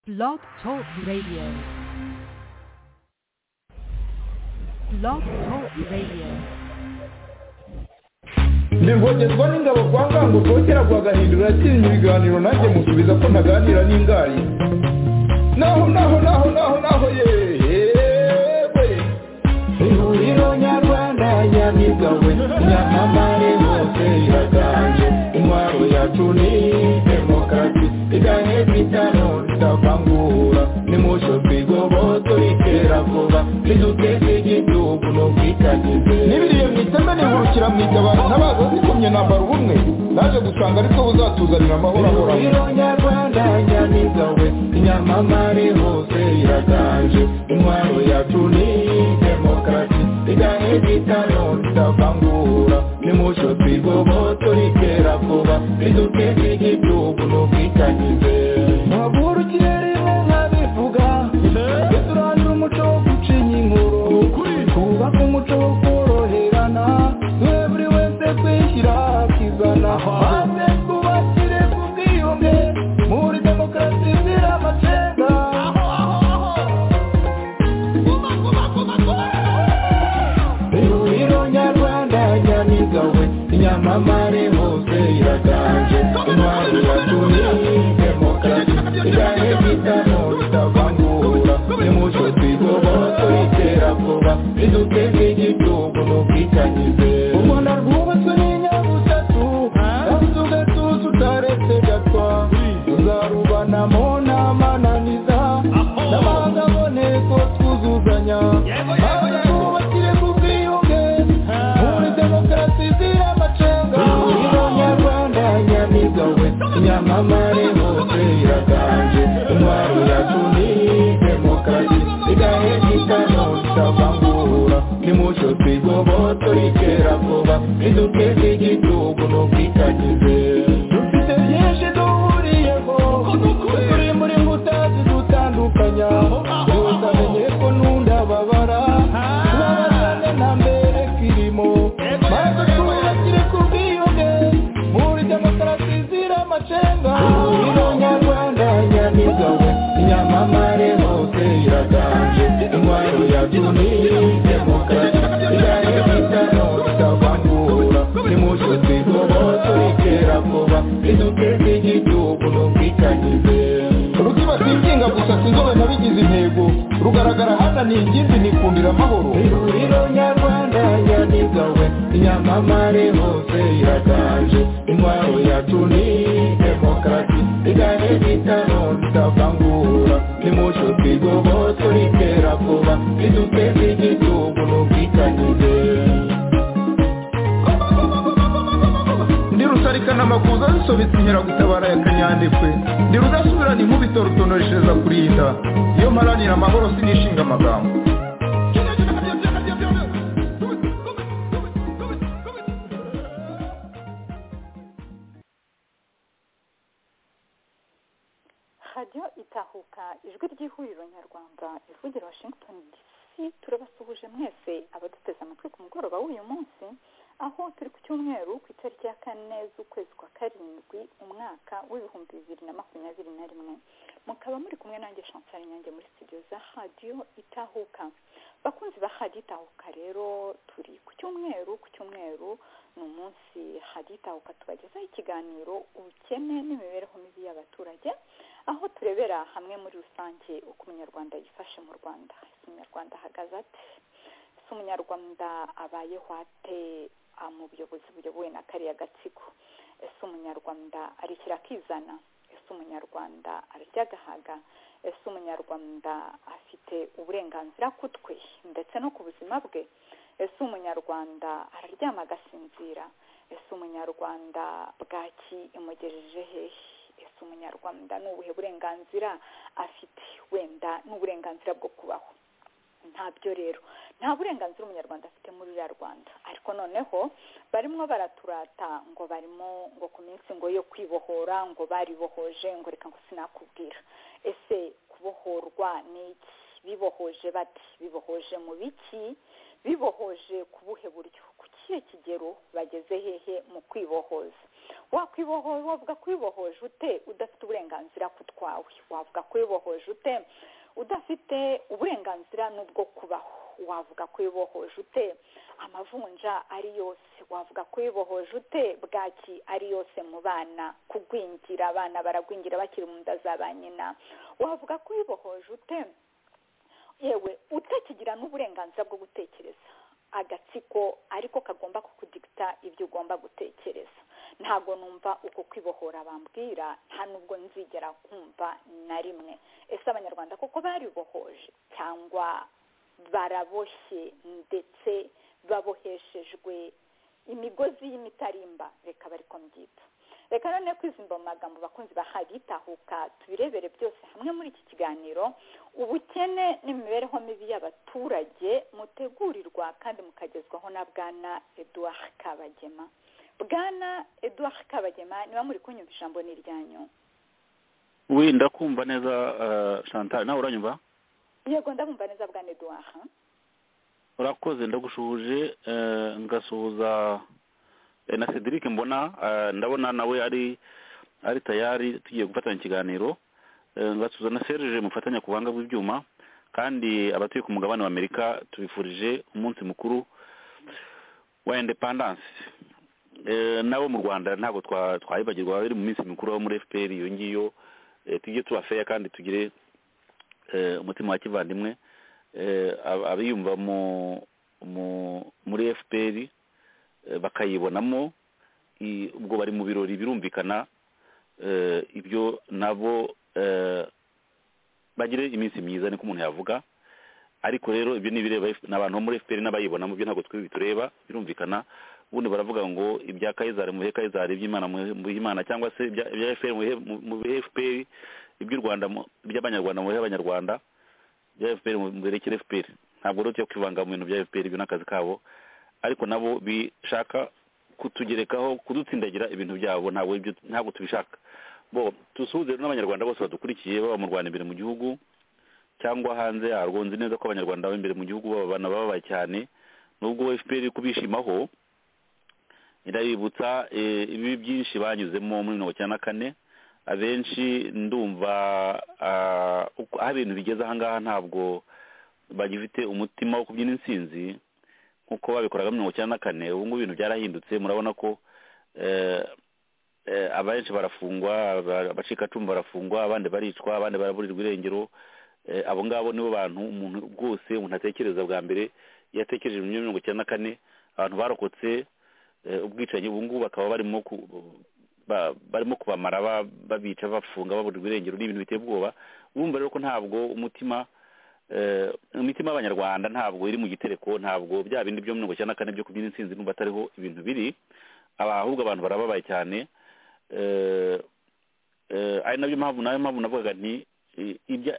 Blog Talk Radio. Blog Talk Radio. birwongerwa n'ingabo kwa ngango rwogera rwagahindura yakinnye ibiganiro nanjye musubiza ko ntaganira n'ingari naho naho naho naho naho yewe ihuriro nyarwanda nyamigawe nyamamare hose iraganje intwaro yacu ni demokarasi iganye kwitano idavangura nimucyo twigoboto itera vuba niduteze igihugu n'ubwitangize n'ibiriye mu iteme nihurukira mu itabaro ntabaza zikomye nambara ubumwe naje gusanga ariko buzatuzanira amahoro ahoraho ihuriro nyarwanda nyamigawe nyamamare hose iraganje intwaro yacu ni demokarasi iganye kwitano idavangura nimucyo twigoboto itera vuba niduteze igihugu n'ubwitangize ntabwo ikirere nka bivuga duturangira umuco wo gucinya inkuru twubaka umuco wo koroherana twe buri wese twishyira akizana maze twubakire ku bwiyunge muri demokarasi izira amacenga ihuriro nyarwanda nyamigawe nyamamare hose iraganje intwari yacu ni demokarasi ijyanye n'itamo ritavangura nimucyo twigoboto itera vuba riduteze igihugu n'ubwitangize ubona rwubatswe n'inyabutatu kandi ugatuza utaretse gatwa tuzarubanamo n'amananiza n'abanga aboneko twuzuzanya maze twubakire ku bwiyunge muri demokarasi izira amacenga ihuriro nyarwanda nyamigawe nyamamare hose iraganje intwaro yacu ni demokarasi igahe gitano itavangura nimucyo twigoboto itera vuba iduteze igihugu n'ubwitangize dufite byinshi duhuriyeho turi muri mbuta zidutandukanya gusa menye ko nunda babara babazane na mbere kirimo maze twubakire ku bwiyunge muri demokarasi izira amacenga ihuriro nyarwanda nyamigawe nyamamare hose iraganje intwaro yacu ni demokarasi ijyanye n'itano ritavangura nimucyo twigoboto itera vuba riduteze igihugu n'ubwitangize rutibatikinga gusa sinzobe nabigize intego rugaragara hana ni ingimbi nikundira amahoro ihuriro nyarwanda nyamigawe nyamamare hose iraganje intwaro yacu ni demokarasi igane n'itano ritavangura nimucyo twigoboto ritera vuba riduteze igihugu n'ubwitangize ndi rusarikana amakuza zisobetse inkeragutabara ya kanyandekwe ndi rudasubirana inkubito rutonoreshereza kurinda iyo mparanira amahoro sinishinga amagambo radiyo itahuka ijwi ry'ihuriro nyarwanda ivugira washington dc turabasuhuje mwese abaduteze amatwi ku mugoroba w'uyu munsi aho turi ku cyumweru ku itariki ya kane z'ukwezi kwa karindwi umwaka w'ibihumbi bibiri na makumyabiri na rimwe mukaba muri kumwe nanjye shansari nyange muri studio za radiyo itahuka bakunzi ba radiyo itahuka rero turi ku cyumweru ku cyumweru ni umunsi radiyo itahuka tubagezaho ikiganiro ubukene n'imibereho mibi y'abaturage aho turebera hamwe muri rusange uko umunyarwanda yifashe mu rwanda ese umunyarwanda ahagaze ate ese umunyarwanda abayeho ate ah, mu buyobozi buyobowe na kariya gatsiko ese umunyarwanda arekera akizana ese umunyarwanda ararya agahaga ese umunyarwanda afite uburenganzira ku twe ndetse no ku buzima bwe ese umunyarwanda araryama agasinzira ese umunyarwanda bwaki imugejeje hehe ese umunyarwanda ni ubuhe burenganzira afite wenda ni uburenganzira bwo kubaho ntabyo rero nta burenganzira umunyarwanda afite muri ruriya rwanda ariko noneho barimo baraturata ngo barimo ngo ku minsi ngo yo kwibohora ngo baribohoje ngo reka ngo sinakubwira ese kubohorwa ni iki bibohoje bati bibohoje mu biki bibohoje ku buhe buryo kuki kihe kigero bageze hehe mu kwibohoza wakwibohoye wavuga kwibohoje ute udafite uburenganzira ku twawe wavuga kwibohoje ute udafite uburenganzira n'ubwo kubaho wavuga kwibohoje ute amavunja ari yose wavuga kwibohoje ute bwaki ari yose mu bana kugwingira abana baragwingira bakiri mu nda za ba nyina wavuga kwibohoje ute yewe utakigira n'uburenganzira bwo gutekereza agatsiko ariko kagomba kukudigita ibyo ugomba gutekereza ntabwo numva uko kwibohora bambwira nta nubwo nzigera kumva na rimwe ese abanyarwanda koko baribohoje cyangwa baraboshye ndetse baboheshejwe imigozi y'imitarimba reka bariko mbyita reka none kwizimba mu magambo bakunzi bahagitahuka tubirebere byose hamwe muri iki kiganiro ubukene n'imibereho mibi y'abaturage mutegurirwa kandi mukagezwaho na bwana eduard kabagema bwana eduard kabagema niba muri kunyumva ijambo ni iryanyu wenda kumva neza chantal nawe uranyumva yego ndabumva neza bwana eduard urakoze ndagushuje ngasuhuza na cedric mbona ndabona nawe ari ari tayari tugiye gufatanya ikiganiro ngasubiza na serge mufatanya ku buhanga bw'ibyuma kandi abatuye ku mugabane wa amerika tubifurije umunsi mukuru wa indepandanse nabo mu rwanda ntabwo twayibagirwa biri mu minsi mikuru yo muri fpr iyo ngiyo tujye tuba feya kandi tugire umutima wa kivandimwe abiyumva muri fpr bakayibonamo ubwo bari mu birori birumvikana ibyo nabo bagire iminsi myiza niko umuntu yavuga ariko rero ibyo ni ibireba n'abantu bo muri fpr n'abayibonamo ibyo ntabwo twe bitureba birumvikana ubundi baravuga ngo ibya kayizari mu bihe kayizari iby'imana mu imana cyangwa se ibya fpr mu bihe fpr iby'u rwanda iby'abanyarwanda mu bihe abanyarwanda ibya fpr mu birekere fpr ntabwo rero tujya kwivanga mu bintu bya fpr ibyo n'akazi kabo ariko nabo bishaka kutugerekaho kudutsindagira ibintu byabo ntabwo ntabwo tubishaka bo dusuhuze n'abanyarwanda bose badukurikiye baba mu rwanda imbere mu gihugu cyangwa hanze yarwo nzi neza ko abanyarwanda b'imbere mu gihugu babana bababaye cyane nubwo fpr iri kubishimaho irabibutsa ibibi byinshi banyuzemo muri mirongo icyenda na kane abenshi ndumva aho ibintu bigeze ahangaha ntabwo bagifite umutima wo kubyina intsinzi nk'uko babikoraga mirongo icyenda na kane ubu ngubu ibintu byarahindutse murabona ko abenshi barafungwa abacikacumu barafungwa abandi baricwa abandi baraburirwa irengero abo ngabo nibo bantu umuntu rwose umuntu atekereza bwa mbere iyo atekereje mu mirongo icyenda na kane abantu barokotse ubwicanyi ubu ngubu bakaba barimo barimo kubamara babica bafunga baburirwa irengero ni ibintu biteye ubwoba wumva rero ko ntabwo umutima imitima y'abanyarwanda ntabwo iri mu gitereko ntabwo bya bindi byo mirongo icyenda na kane byo kubyina intsinzi n'ubu atariho ibintu biri ahubwo abantu barababaye cyane ari nabyo mpamvu nayo mpamvu navugaga nti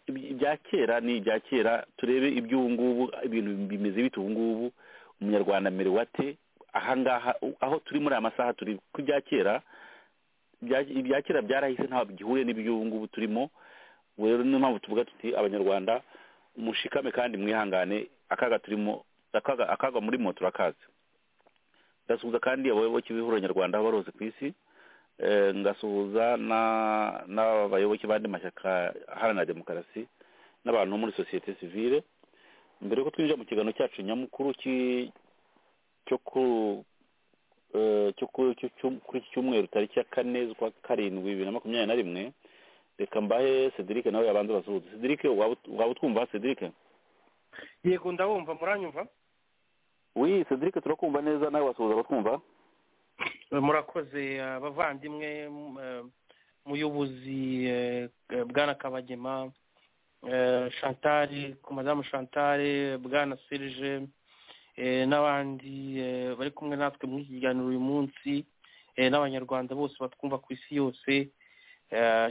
ibya kera ni ibya kera turebe iby'ubu ngubu ibintu bimeze bite ubu ngubu umunyarwanda mbere wate ahangaha aho turi muri aya masaha turi ku bya kera ibya kera byarahise ntabwo gihuriye n'iby'ubu ngubu turimo rero niyo mpamvu tuvuga tuti abanyarwanda mushikame kandi mwihangane akaga turimo akaga akaga muri moto turakazi ndasuhuza kandi abayoboke b'ihuriro nyarwanda aho barose ku isi ngasuhuza n'abayoboke b'andi mashyaka aharanira demokarasi n'abantu bo muri sosiyete sivile mbere yuko twinjira mu kiganiro cyacu nyamukuru cyo kuri iki cyumweru tariki ya kane z'ukwa karindwi bibiri na makumyabiri na rimwe reka mbahe cedric nawe yabanza basuhuze cedric waba utwumva cedric yego ndabumva muranyumva wi cedric turakumva neza nawe wasuhuza abatwumva murakoze abavandimwe muyobozi bwana kabagema chantal ku madamu chantal bwana serge n'abandi bari kumwe natwe muri iki kiganiro uyu munsi n'abanyarwanda bose batwumva ku isi yose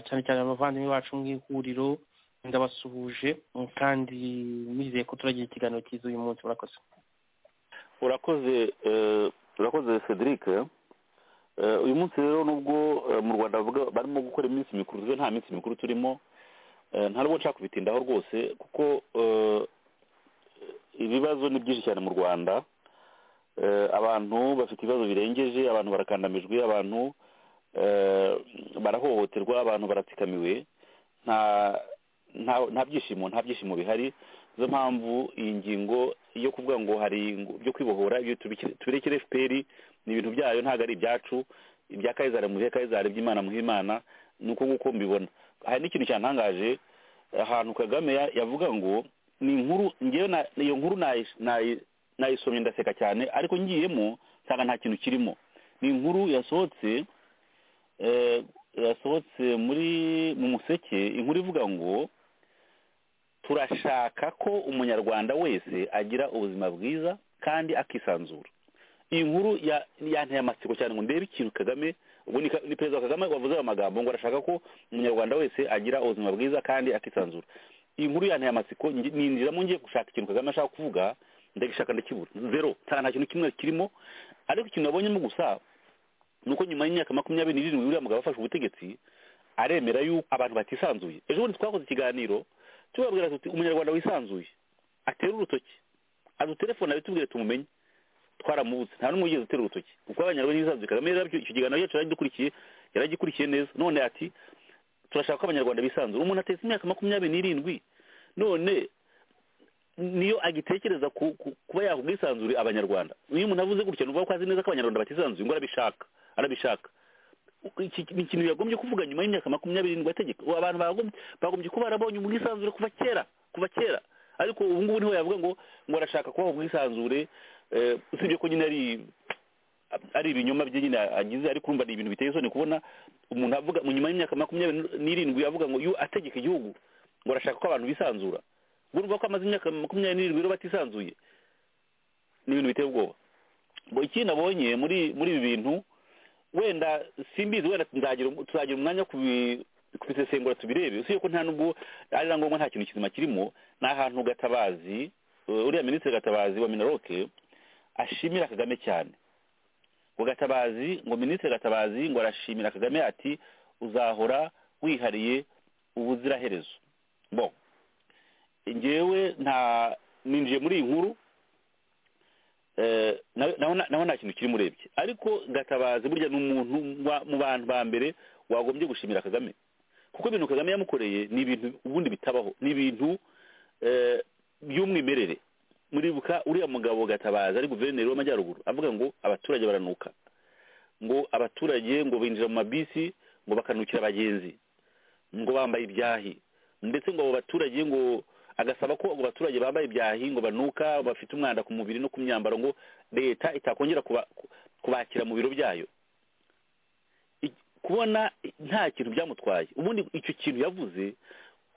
cyane cyane abavandimwe bacu mu ihuriro ndabasuhuje kandi nizeye ko turagira ikiganiro cyiza uyu munsi murakoze urakoze urakoze cedric uyu munsi rero nubwo mu rwanda barimo gukora iminsi mikuru twe nta minsi mikuru turimo nta nubwo nshaka kubitindaho rwose kuko ibibazo ni byinshi cyane mu rwanda eh, abantu bafite ibibazo birengeje abantu barakandamijwe abantu eh, barahohoterwa abantu baratsikamiwe nta nta- nta byishimo nta byishimo bihari nizo mpamvu iyi ngingo yo kuvuga ngo hari ingu- byo kwibohora ibyo tubikire- tubirekere fpr ni ibintu byayo ntabwo ari ibyacu ibya kayizari muhe kayizari by'imana muhe imana ni uko nguko mbibona hari n'ikintu cyantangaje ahantu kagame ya- yavuga ngo ni inkuru ngewe na- iyo nkuru nayi- nayi- nayisomye ndaseka cyane ariko ngiyemo nsanga nta kintu kirimo ni inkuru yasohotse eh, yasohotse muri mu museke inkuru ivuga ngo turashaka ko umunyarwanda wese agira ubuzima bwiza kandi akisanzura iyi nkuru ya- yanteye amatsiko cyane ngo ndebe ikintu kagame ubwo ni Ka- ni perezida kagame wavuze ayo magambo ngo arashaka ko umunyarwanda wese agira ubuzima bwiza kandi akisanzura iyi nkuru yanteye amatsiko ngi- ninjiramo ngiye gushaka ikintu kagame ashaka kuvuga ndagishaka ndakibura zero nta nta kintu kimwe kirimo ariko ikintu nabonyemo gusa nuko nyuma y'imyaka makumyabiri n'irindwi uriya mugabo afashe ubutegetsi aremera yuko abantu batisanzuye ejo bundi twakoze ikiganiro tubabwira tuti umunyarwanda wisanzuye atere urutoki adutelefone abitubwire tumumenye twaramubuze nta n'umwe wigeze utera urutoki kuko abanyarwanda bisanzuye kagame rero icyo kiganiro cyacu yaragikurikiye yaragikurikiye neza none ati turashaka ko abanyarwanda bisanzura umuntu atetse imyaka makumyabiri n'irindwi none niyo agitekereza ku- ku- kuba yakubwisanzure abanyarwanda iyo umuntu avuze gutya ni ukuvuga ko azi neza ko abanyarwanda batisanzuye ngo arabishaka arabishaka Iki- ni ikintu yagombye kuvuga nyuma y'imyaka makumyabiri n'irindwi ategeka Ubu abantu bagombye bagombye kuba barabonye ubwisanzure kuva kera kuva kera ariko ubu ngubu niho yavuga ngo ngo arashaka kubaho ubwisanzure eh, usibye ko nyine ari ari ibinyoma bye nyine agize ariko urumva ni ibintu biteye isoni kubona umuntu avuga mu nyuma y'imyaka makumyabiri n'irindwi avuga ngo yu ategeka igihugu ngo arashaka ko abantu bisanzura ubwo urumva ko amaze imyaka makumyabiri n'irindwi rero batisanzuye ni ibintu biteye ubwoba ngo ikindi nabonye muri muri ibi bintu wenda simbizi wenda nzagira tuzagira umwanya wo kubi- kubisesengura tubirebe usibye ko nta nubwo ari na ngombwa nta kintu kizima kirimo ni ahantu gatabazi eh, uriya minisitiri gatabazi wa minaroke ashimira kagame cyane ngo gatabazi ngo minisitiri gatabazi ngo arashimira kagame ati uzahora wihariye ubuziraherezo bon njyewe nta ninjiye muri iyi nkuru eh, nawe- naho nta- naho nta kintu kiri murebye ariko gatabazi burya ni umuntu wa- mu bantu ba mbere wagombye gushimira kagame kuko ibintu kagame yamukoreye ni ibintu ubundi bitabaho ni ibintu eh, by'umwimerere muribuka uriya mugabo gatabazi ari guverineri w'amajyaruguru avuga ngo abaturage baranuka ngo abaturage ngo binjira mu mabisi ngo bakanukira abagenzi ngo bambaye ibyahi ndetse ngo abo baturage ngo agasaba ko abo baturage bambaye ibyahi ngo banuka bafite umwanda ku mubiri no ku myambaro ngo leta itakongera kuba- ku- kubakira mu biro byayo I- kubona nta kintu byamutwaye ubundi icyo kintu yavuze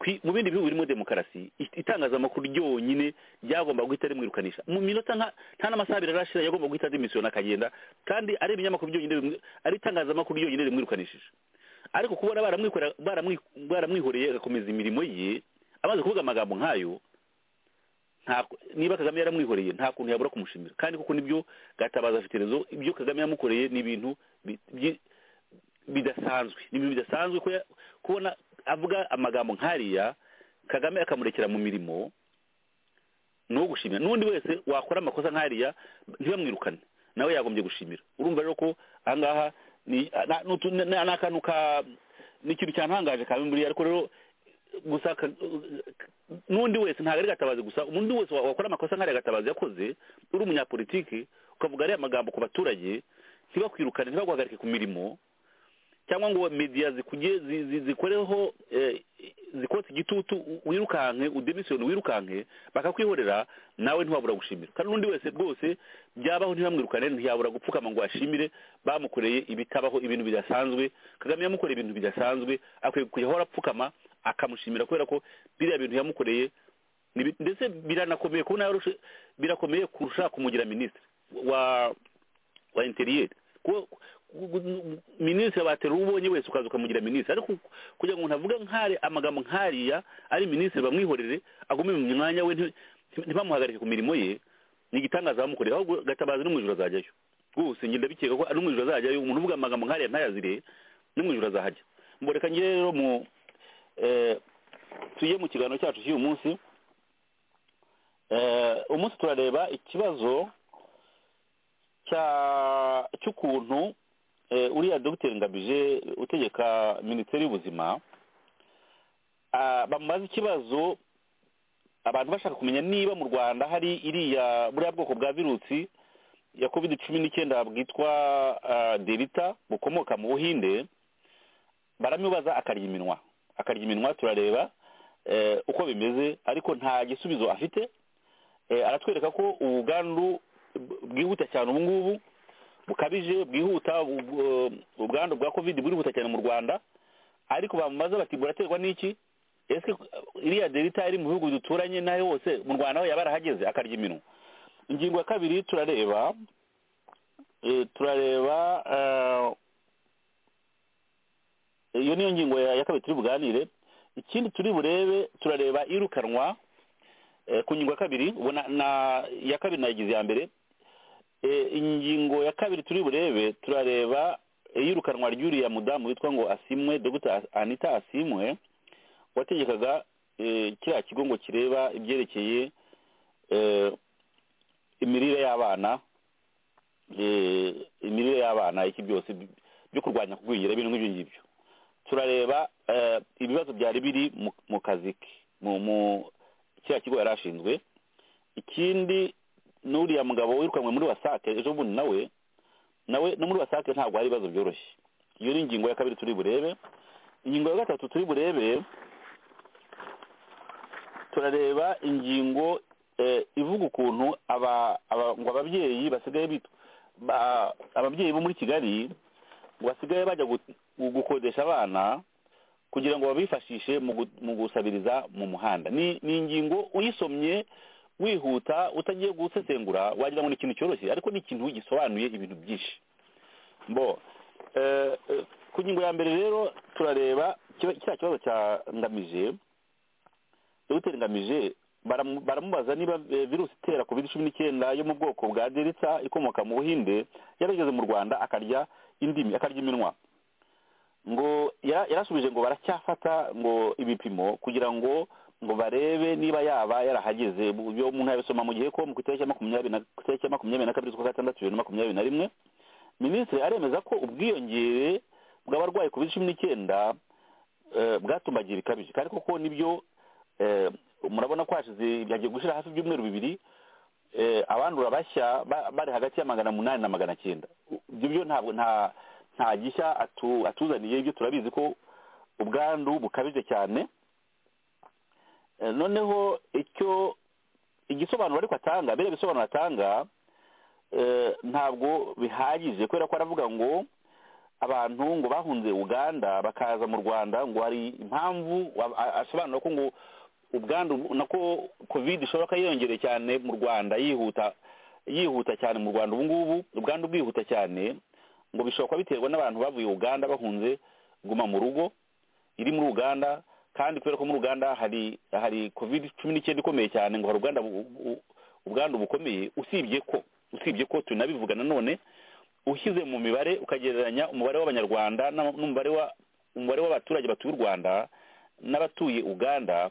kwi- mu bindi bihugu birimo demokarasi i- itangazamakuru ryonyine ryagomba guhita rimwirukanisha mu minota nka- nta n'amasaha abiri arashira yagomba guhita aza imisiyona akagenda kandi ari ibinyamakuru byonyine bimwi- ari itangazamakuru ryonyine rimwirukanishije ariko kubona baramwikorera- baramwi- baramwihoreye agakomeza imirimo ye amaze kuvuga amagambo nk'ayo nta niba kagame yaramwihoreye nta kuntu yabura kumushimira kandi kuko nibyo gatabaza afite rezo ibyo kagame yamukoreye ni ibintu bi- byi- bidasanzwe ni ibintu bidasanzwe ko ya- kubona avuga amagambo nk'ariya kagame akamurekera mu mirimo ni uwo gushimira n'undi wese wakora amakosa nk'ariya ntibamwirukane nawe yagombye gushimira urumva rero ko ahangaha ni na- n'utu- ni ni akantu ka ni ikintu cyantangaje kabe muri ariko rero gusa ka- n'undi wese ntabwo ari gatabazi gusa undi wese wa- wakora amakosa nk'ariya gatabazi yakoze uri umunyapolitiki ukavuga ariya magambo ku baturage ntibakwirukane ntibaguhagarike ku mirimo cyangwa ngo media zikujye zi- zi- zikoreho eh, zikotse igitutu u- wirukanke udemisiyoni wirukanke bakakwihorera nawe ntiwabura gushimira kandi n'undi wese rwose byabaho ntibamwirukane ntiyabura gupfukama ngo ashimire bamukoreye ibitabaho ibintu bidasanzwe kagame yamukoreye ibintu bidasanzwe akwiye kujya apfukama akamushimira kubera ko biriya bintu yamukoreye ni bi- ndetse biranakomeye kubona yarushe birakomeye kurusha kumugira minisitiri wa wa interiyeri kuko ku- ku- minisitiri batera uwo ubonye wese ukaza ukamugira minisitiri ariko kugira ngo umuntu avuge nk'ari amagambo nk'ariya ari minisitiri bamwihorere agume mu mwanya we nti- nti- ntibamuhagarike ku mirimo ye ni igitangaza bamukoreye ahubwo gatabazi no mu ijoro azajyayo rwose njye ndabikeka ko no mu ijoro azajyayo umuntu uvuga amagambo nk'ariya ntayazire no mu ijoro azahajya mboreka njye rero mu eh, tuye mu kiganiro cyacu cy'uyu munsi eh, umunsi turareba ikibazo cya- cy'ukuntu eh, uriya dogiteri ngabije utegeka minisiteri y'ubuzima ah, bamubaza ikibazo abantu bashaka kumenya niba mu rwanda hari iriya buriya bwoko bwa virusi ya covid cumi n'icyenda bwitwa ah, delita bukomoka mu buhinde baramubaza akarya iminwa akarya iminwa turareba eh, uko bimeze ariko nta gisubizo afite Eh, aratwereka ko ubwandu bw- bwihuta cyane ubu ngubu bukabije bwihuta ubwo- ubwandu bwa covid burihuta cyane mu rwanda ariko bamubaza bati buraterwa n'iki ese iriya delita iri mu bihugu duturanye nayo hose mu rwanda ho yaba yarahageze akarya iminwa ingingo ya kabiri turareba eh, turareba eh, iyo niyo ngingo ya ya kabiri turi buganire ikindi turi burebe turareba irukanwa eh, ku ngingo ya kabiri ubu na- na iya kabiri nayigize iya mbere Eh, ingingo ya kabiri turi burebe turareba iyirukanwa ry'uriya mudamu witwa ngo asimwe dr anita asimwe wategekaga eh, kiriya kigo ngo kireba ibyerekeye eh, imirire y'abana eh, imirire y'abana iki byose bi- byo kurwanya kugwingira ibintu nk'ibyo ngibyo turareba eh, ibibazo byari biri mu- mu kazi ke mu mu kiriya kigo yari ashinzwe ikindi n'uriya mugabo wirukanwe muri wasake ejo bundi nawe nawe no muri wasake ntabwo hari ibibazo byoroshye iyo ni ingingo ya kabiri turi burebe ingingo ya gatatu turi burebe turareba ingingo eh, ivuga ukuntu aba aba- ngo ababyeyi basigaye bit- ba- ababyeyi bo muri kigali ngo basigaye bajya gu- gu- gukodesha abana kugira ngo babifashishe mu gu- mu gusabiriza mu muhanda ni ni ingingo uyisomye wihuta utagiye gusesengura wagira ngo ni ikintu cyoroshye ariko ni ikintu gisobanuye ibintu byinshi bo eh, eh, ku ngingo ya mbere rero turareba kiba- kiriya kibazo cya ngamije dogiteri ngamije baramu- baramubaza niba eh, virusi itera covid cumi n'icyenda yo mu bwoko bwa delita ikomoka mu buhinde yarageze mu rwanda akarya indimi akarya iminwa ngo yara- yarasubije ngo baracyafata ngo ibipimo kugira ngo ngo barebe niba yaba yarahageze Bu- iyo umuntu yabisoma mu gihe ko mu itariki ya makumyabiri na- ku itariki ya makumyabiri na kabiri z'ukwa gatandatu bibiri na makumyabiri na rimwe minisitiri aremeza ko ubwiyongere bw'abarwayi covid cumi n'icyenda eh, bwatumbagira ikabije kandi koko nibyo eh, murabona ko hashize byagiye gushira hafi ibyumweru bibiri eh, abandura bashya ba- bari hagati ya magana munani na magana cyenda U- ibyo byo ntabwo nta nta gishya atu- atuzaniye ibyo turabizi ko ubwandu bukabije cyane Eh, noneho icyo igisobanuro ariko atanga biriya bisobanuro atanga eh, ntabwo bihagije kubera ko aravuga ngo abantu ngo bahunze uganda bakaza mu rwanda ngo hari impamvu wa- a- asobanura ko ngo ubwandu nako covid ishobora kuba yiyongereye cyane mu rwanda yihuta yihuta cyane mu rwanda ubu ngubu ubwandu bwihuta cyane ngo bishobora kuba biterwa n'abantu bavuye uganda bahunze guma mu rugo iri muri uganda kandi kubera ko muri uganda hari hari covid cumi n'icyenda ikomeye cyane ngo hari ubwanda bu- bu- ubwandu bukomeye usibye ko usibye ko tunabivuga nanone ushyize mu mibare ukagereranya umubare w'abanyarwanda n'ama- n'umubare wa umubare w'abaturage batuye u rwanda n'abatuye uganda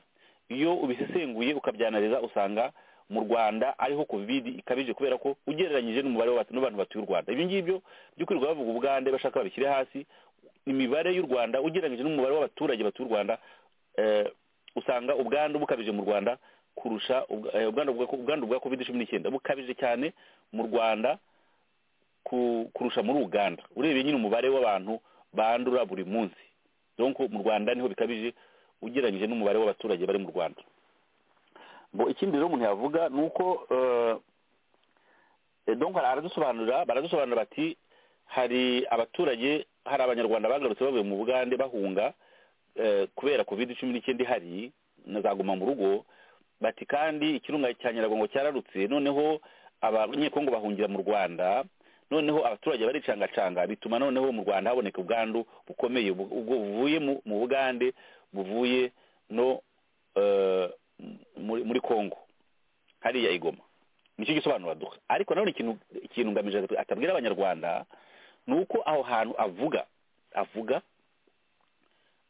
iyo ubisesenguye ukabyanariza usanga mu rwanda ariho covid ikabije kubera ko ugereranyije n'umubare w'abat- n'abantu batuye u rwanda ibyo ngibyo by'ukuri bavuga ubugande bashaka babishyire hasi imibare y'u rwanda ugereranyije n'umubare w'abaturage batuye u rwanda eh, usanga ubwandu bukabije mu rwanda kurusha ubwa- eh, ubwandu bwa- ubwandu bwa covid cumi n'icyenda bukabije cyane mu rwanda ku- kurusha muri uganda urebeye nyine umubare w'abantu bandura buri munsi donc mu rwanda niho bikabije ugereranyije n'umubare w'abaturage bari mu rwanda ngo ikindi rero umuntu yavuga ni uko eh, eh, donc ara- aradusobanurira baradusobanurira bati hari abaturage hari abanyarwanda bagarutse bavuye mu bugande bahunga eh, kubera covid cumi n'icyenda ihari na za guma mu rugo bati kandi ikirunga cya nyiragongo cyararutse noneho abanyekongo bahungira mu rwanda noneho abaturage baricangacanga bituma noneho mu rwanda haboneka ubwandu bukomeye bu- ubwo buvuye mu- mu bugande buvuye no eh, muri- muri congo hariya igoma nicyo gisobanuro aduha ariko nanone ikintu ikintu ngamije atabwira abanyarwanda ni uko aho hantu avuga avuga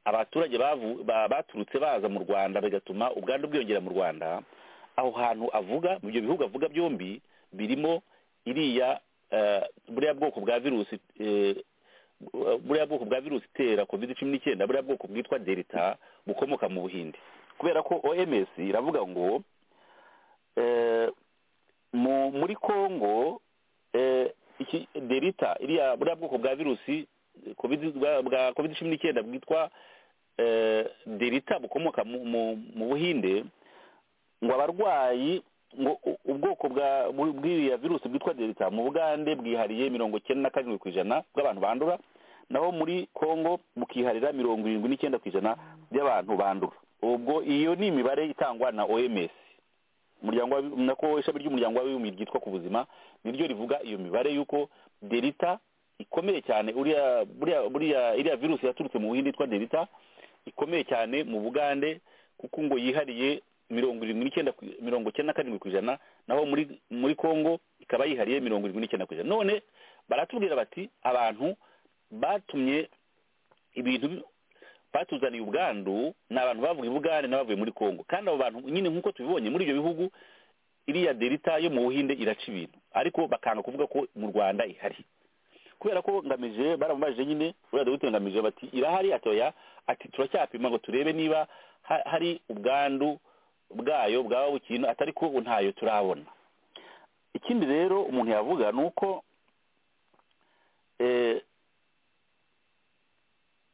abaturage bavu- ba- baturutse baza mu rwanda bigatuma ubwandu bwiyongera mu rwanda aho hantu avuga mu byo bihugu avuga byombi birimo iriya eh, buriya bwoko bwa virusi eh, buriya bwoko bwa virusi itera covid cumi n'icyenda buriya bwoko bwitwa delta bukomoka mu buhinde kubera ko oms iravuga ngo eh, mu- muri congo eh, iki delta iriya buriya bwoko bwa virusi covid bwa- bwa covid cumi n'icyenda bwitwa eh, delta bukomoka mu- mu mu buhinde ngo abarwayi ngo u- ubwoko bwa bw- bw'iriya virusi bwitwa delta mu bugande bwihariye mirongo icyenda na karindwi ku ijana bw'abantu bandura naho muri congo bukiharira mirongo irindwi n'icyenda ku ijana by'abantu bandura ubwo iyo ni imibare itangwa na oms umuryango w'abi- nako ishami ry'umuryango w'abibumbye ryitwa ku buzima niryo rivuga iyo mibare y'uko delta ikomeye cyane uriya buriya buriya iriya virusi yaturutse mu buhinde yitwa delta ikomeye cyane mu bugande kuko ngo yihariye mirongo irindwi n'icyenda ku- mirongo icyenda na karindwi ku ijana naho muri muri congo ikaba yihariye mirongo irindwi n'icyenda ku ijana none baratubwira bati abantu batumye ibintu bi- batuzaniye ubwandu ni abantu bavuga ibugande n'abavuye muri congo kandi abo bantu nyine nk'uko tubibonye muri ibyo bihugu iriya delita yo mu buhinde iraca ibintu ariko bakanga kuvuga ko mu rwanda ihari kubera ko ngamije baramubajije nyine uriya dogiteri ngamije bati irahari atoya ati turacyapima ngo turebe niba ha- hari ubwandu bwayo bwaba bukintu atari ko ubu ntayo turabona ikindi rero umuntu yavuga ni uko eh,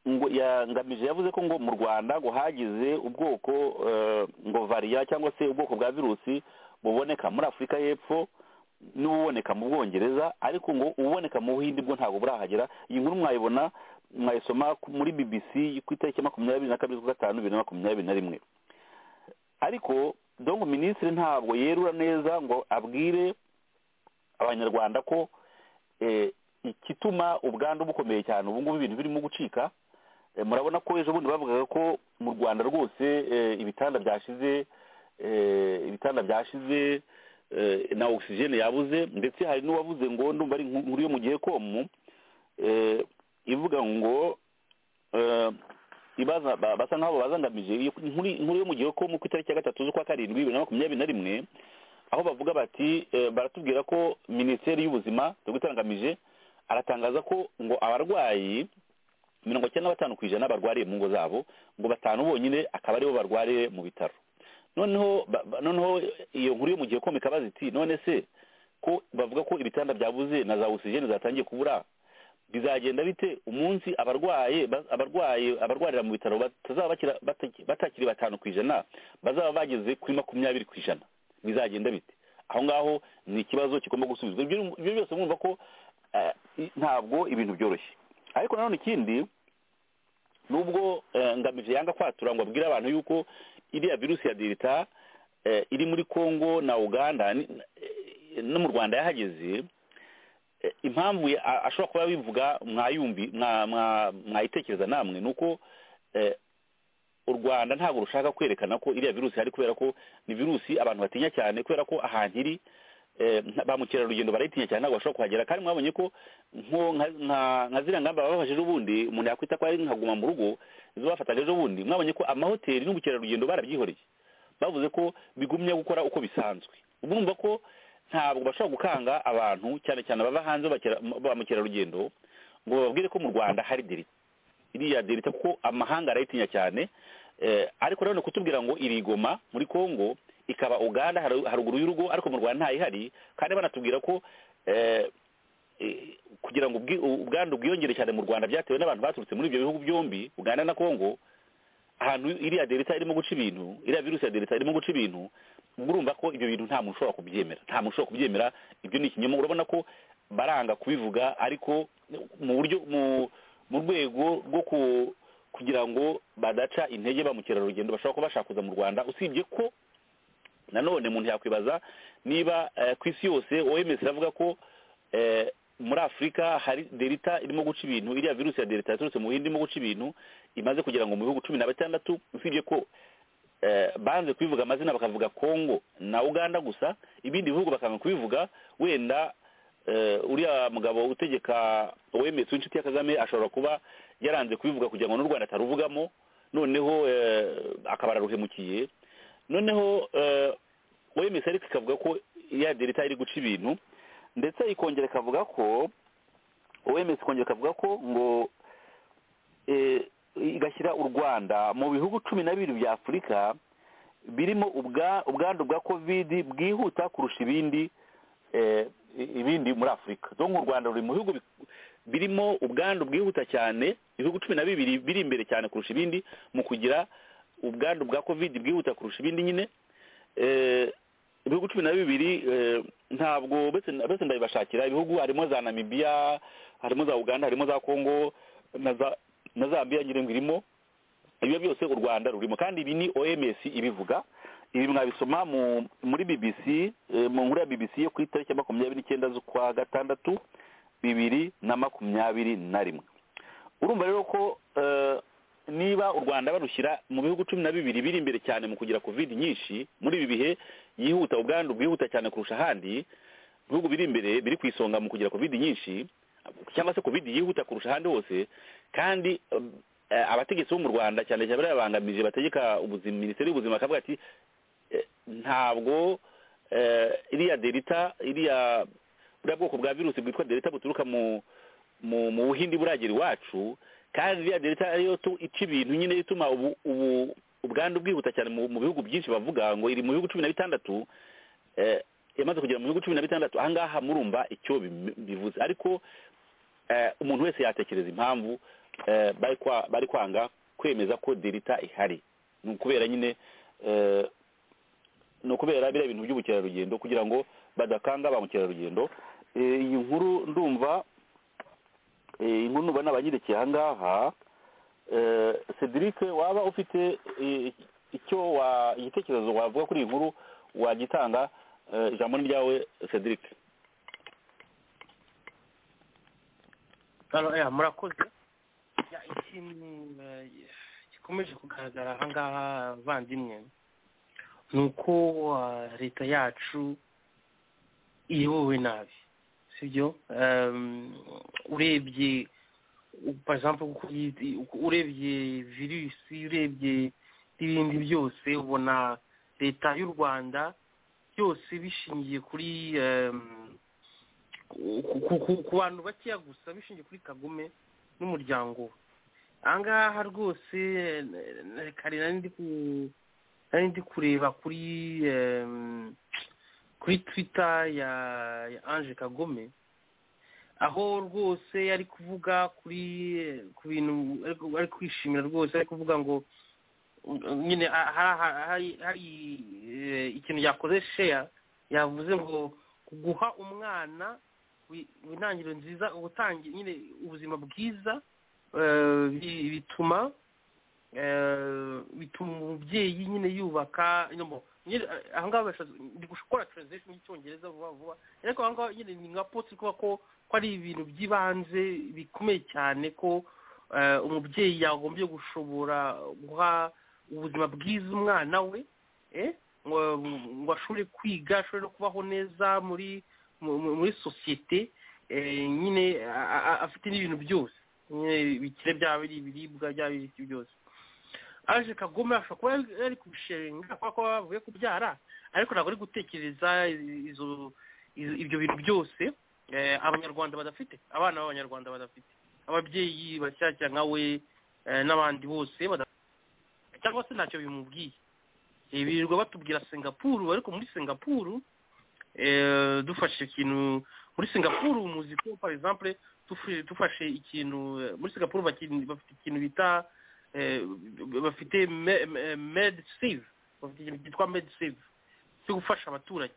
ngo ya- ngamije yavuze ko ngo mu rwanda ngo hagize ubwoko eh, ngo variya cyangwa se ubwoko bwa virusi buboneka muri afurika y'epfo n'ububoneka mu bwongereza ariko ngo ububoneka mu buhinde bwo ntabwo burahagera iyi nkuru mwayibona mwayisoma ku- muri bbc ku itariki ya makumyabiri na kabiri z'ukwa gatanu bibiri na makumyabiri na rimwe ariko dongo minisitiri ntabwo yerura neza ngo abwire abanyarwanda ko eh, igituma ubwandu bukomeye cyane ubu ngubu ibintu birimo gucika Eh, murabona ko ejo bundi bavugaga ko mu rwanda rwose eh, ibitanda byashize eh, ibitanda byashize eh, na ogisijeni yabuze ndetse hari n'uwavuze ngo ndumva ari inkuru inkuru yo mu gihe komu eh, ivuga ngo eh, ibaza ba- basa nk'abo bazangamije iyo inkuru inkuru yo mu gihe ko mu ku itariki ya gatatu z'ukwa karindwi bibiri na makumyabiri na rimwe aho bavuga bati eh, baratubwira ko minisiteri y'ubuzima dogiteri ngamije aratangaza ko ngo abarwayi mirongo icyenda na batanu ku ijana barwariye mu ngo zabo ngo batanu bonyine akaba aribo barwariye mu bitaro noneho ba- ba- noneho iyo nkuru yo mu gihe komeka ikabaza iti none se ko bavuga ko ibitanda byabuze na za ogisijeni zatangiye kubura bizagenda bite umunsi abarwaye ba- abarwaye abarwarira mu bitaro batazaba bakira- bataki- batakiri batanu ku ijana bazaba bageze kuri makumyabiri ku ijana bizagenda bite aho ngaho ni ikibazo kigomba gusubizwa ibyo ibyo byose mwumva ko eh, i- ntabwo ibintu byoroshye ariko nanone ikindi nubwo eh, ngamije yanga kwatura ngo abwire abantu yuko iriya virusi ya delta eh, iri muri congo na uganda ni- eh, no mu rwanda yahageze eh, impamvu ya- a- ashobora kuba bivuga mwayumvi mwa- mwa- mwayitekereza namwe ni uko eh, u rwanda ntabwo rushaka kwerekana ko iriya virusi ihari kubera ko ni virusi abantu batinya cyane kubera ko ahantu iri eh, nta- ba mukerarugendo barayitinya cyane ntabwo bashobora kuhagera kandi mwabonye ko nko nka- nka- nka ziriya ngamba babafashe ejo bundi umuntu yakwita ko ari nka guma mu rugo izo bafataga ejo bundi mwabonye ko amahoteli n'ubukerarugendo barabyihoreye bavuze ko bigumye gukora uko bisanzwe urumva ko ntabwo bashobora gukanga abantu cyane cyane bava hanze bakera- ba mukerarugendo ngo bababwire ko mu rwanda hari delita iriya delita kuko amahanga arayitinya cyane eh, ariko nanone kutubwira ngo irigoma muri congo ikaba uganda haru- haruguru y'urugo ariko mu rwanda ntayihari kandi banatubwira ko eh, eh, kugira ngo ubwi- ubwandu bwiyongere cyane mu rwanda byatewe n'abantu baturutse muri ibyo bihugu byombi uganda na congo ahantu iriya delita irimo guca ibintu iriya virusi ya delita irimo guca ibintu ubwo urumva ko ibyo bintu nta muntu ushobora kubyemera nta muntu ushobora kubyemera ibyo ni ikinyoma urabona ko baranga kubivuga ariko mu buryo mu mu rwego rwo ku kugira ngo badaca intege ba mukerarugendo bashobora kuba bashaka kuza mu rwanda usibye ko nanone umuntu yakwibaza niba eh, ku isi yose oms iravuga ko eh, muri afurika hari delita irimo guca ibintu iriya virusi ya delita yaturutse mu buhinde irimo guca ibintu imaze kugira ngo mu bihugu cumi na bitandatu usibye ko eh, banze kubivuga amazina bakavuga congo na uganda gusa ibindi bihugu bakanga kubivuga wenda eh, uriya mugabo utegeka oms w'inshuti ya kagame ashobora kuba yaranze kubivuga kugira ngo n'u rwanda ataruvugamo noneho eh, akaba araruhemukiye noneho eh, oms ariko ikavuga ko ya delita iri guca ibintu ndetse ikongera ikavuga ko oms ikongera ikavuga ko ngo eh, igashyira u rwanda mu bihugu cumi na bibiri bya afurika birimo ubwa- ubwandu bwa kovidi bwihuta kurusha ibindi eh, ibindi muri afurika zo nk'u rwanda ruri mu bihugu bi- birimo ubwandu bwihuta cyane ibihugu cumi na bibiri biri imbere cyane kurusha ibindi mu kugira ubwandu bwa kovidi bwihuta kurusha ibindi nyine Eh, ibihugu cumi na bibiri eh, ntabwo bese bese ndabibashakira ibihugu harimo za namibiya harimo za uganda harimo za kongo na za na zambia nyine ngo irimo ibyo byose u rwanda rurimo kandi ibi ni oms ibivuga ibi mwabisoma mu muri bbc eh, mu nkuru ya bbc yo ku itariki ya makumyabiri n'icyenda z'ukwa gatandatu bibiri na makumyabiri na rimwe urumva rero ko eh, niba u rwanda barushyira mu bihugu cumi na bibiri biri imbere cyane mu kugira covid nyinshi muri ibi bihe yihuta ubwandu bwihuta cyane kurusha ahandi ibihugu biri imbere biri ku isonga mu kugira covid nyinshi cyangwa se covid yihuta kurusha ahandi hose kandi um, eh, abategetsi bo mu rwanda cyane cyane bariya babangamije bategeka ubuzima minisiteri y'ubuzima bakavuga ati eh, ntabwo eh, iriya delita iriya buriya bwoko bwa virusi bwitwa delita buturuka mu mu mu buhindi buragera iwacu kandi iriya delita ariyo tu- ica ibintu nyine ituma ubu ubu ubwandu bwihuta cyane mu mu bihugu byinshi bavuga ngo iri mu bihugu cumi na bitandatu eh, yamaze kugera mu bihugu cumi na bitandatu ahangaha murumva icyo bim- bivuze ariko eh, umuntu wese yatekereza impamvu eh, bari kwa- bari kwanga kwemeza ko delita ihari ni ukubera nyine eh, ni ukubera biriya bintu by'ubukerarugendo kugira ngo badakanga ba mukerarugendo Eh, iyi nkuru ndumva eh, inkuru numva nabanyirikiye aha ngaha Eh, cedric waba ufite eh, icyo wa- igitekerezo wavuga kuri iyi nkuru wagitanga eh, ijambo ni ryawe cedric Hano, ya, murakoze Ya, ikintu eh, gikomeje kugaragara aha ngaha bavandimwe ni uko ah, leta yacu iyobowe nabi sibyo urebye u- for example uko yi- uko- urebye virusi urebye n'ibindi byose ubona leta y'u rwanda byose bishingiye kuri em, ku- ku- ku ku bantu bakeya gusa bishingiye kuri kagume n'umuryango we aha ngaha rwose eh, kare nari ndi ku- nari ndi kureba kuri em, kuri twita ya ya ange kagome aho rwose yari kuvuga kuri eh, ku bintu ari- ari kwishimira rwose ari kuvuga ngo mm, nyine ah, ha- ha- hari hari, eh, ikintu yakoze sheya yavuze ngo guha umwana wi- intangiriro nziza ubutangi nyine ubuzima bwiza eh, bi- bituma eh, bituma umubyeyi nyine yubaka nyine mu- nyine, eh, aha ngaha bashatse- ndi gukora translation y'icyongereza vuba vuba ariko aha ngaha nyine ni nka potsi kuba ko ko ari ibintu by'ibanze bikomeye cyane ko eh, umubyeyi yagombye gushobora guha ubuzima bwiza umwana we eh, ngo ngo ashobore kwiga ashobore no kubaho neza muri mu- mu- muri sosiyete eh, nyine a- a- a- afite n'ibintu byose nyine bikire byaba ari ibiribwa byaba ari ibiki byose aje kagome ashobora kuba yari- yari kubishinga kubera ko bavuye kubyara ariko ntabwo ari gutekereza izo izo- ibyo bintu byose eh, abanyarwanda badafite abana b'abanyarwanda badafite ababyeyi bashyashya nka we eh, n'abandi bose badafite cyangwa se ntacyo bimubwiye Eh, birirwa batubwira singapuru ariko muri singapuru eh, dufashe ikintu muri singapuru muzi ko par exemple tufu- dufashe ikintu eh, muri singapuru bakin- bafite ikintu bita eh, bafite me- me- med save bafite ikintu cyitwa med save cyo gufasha abaturage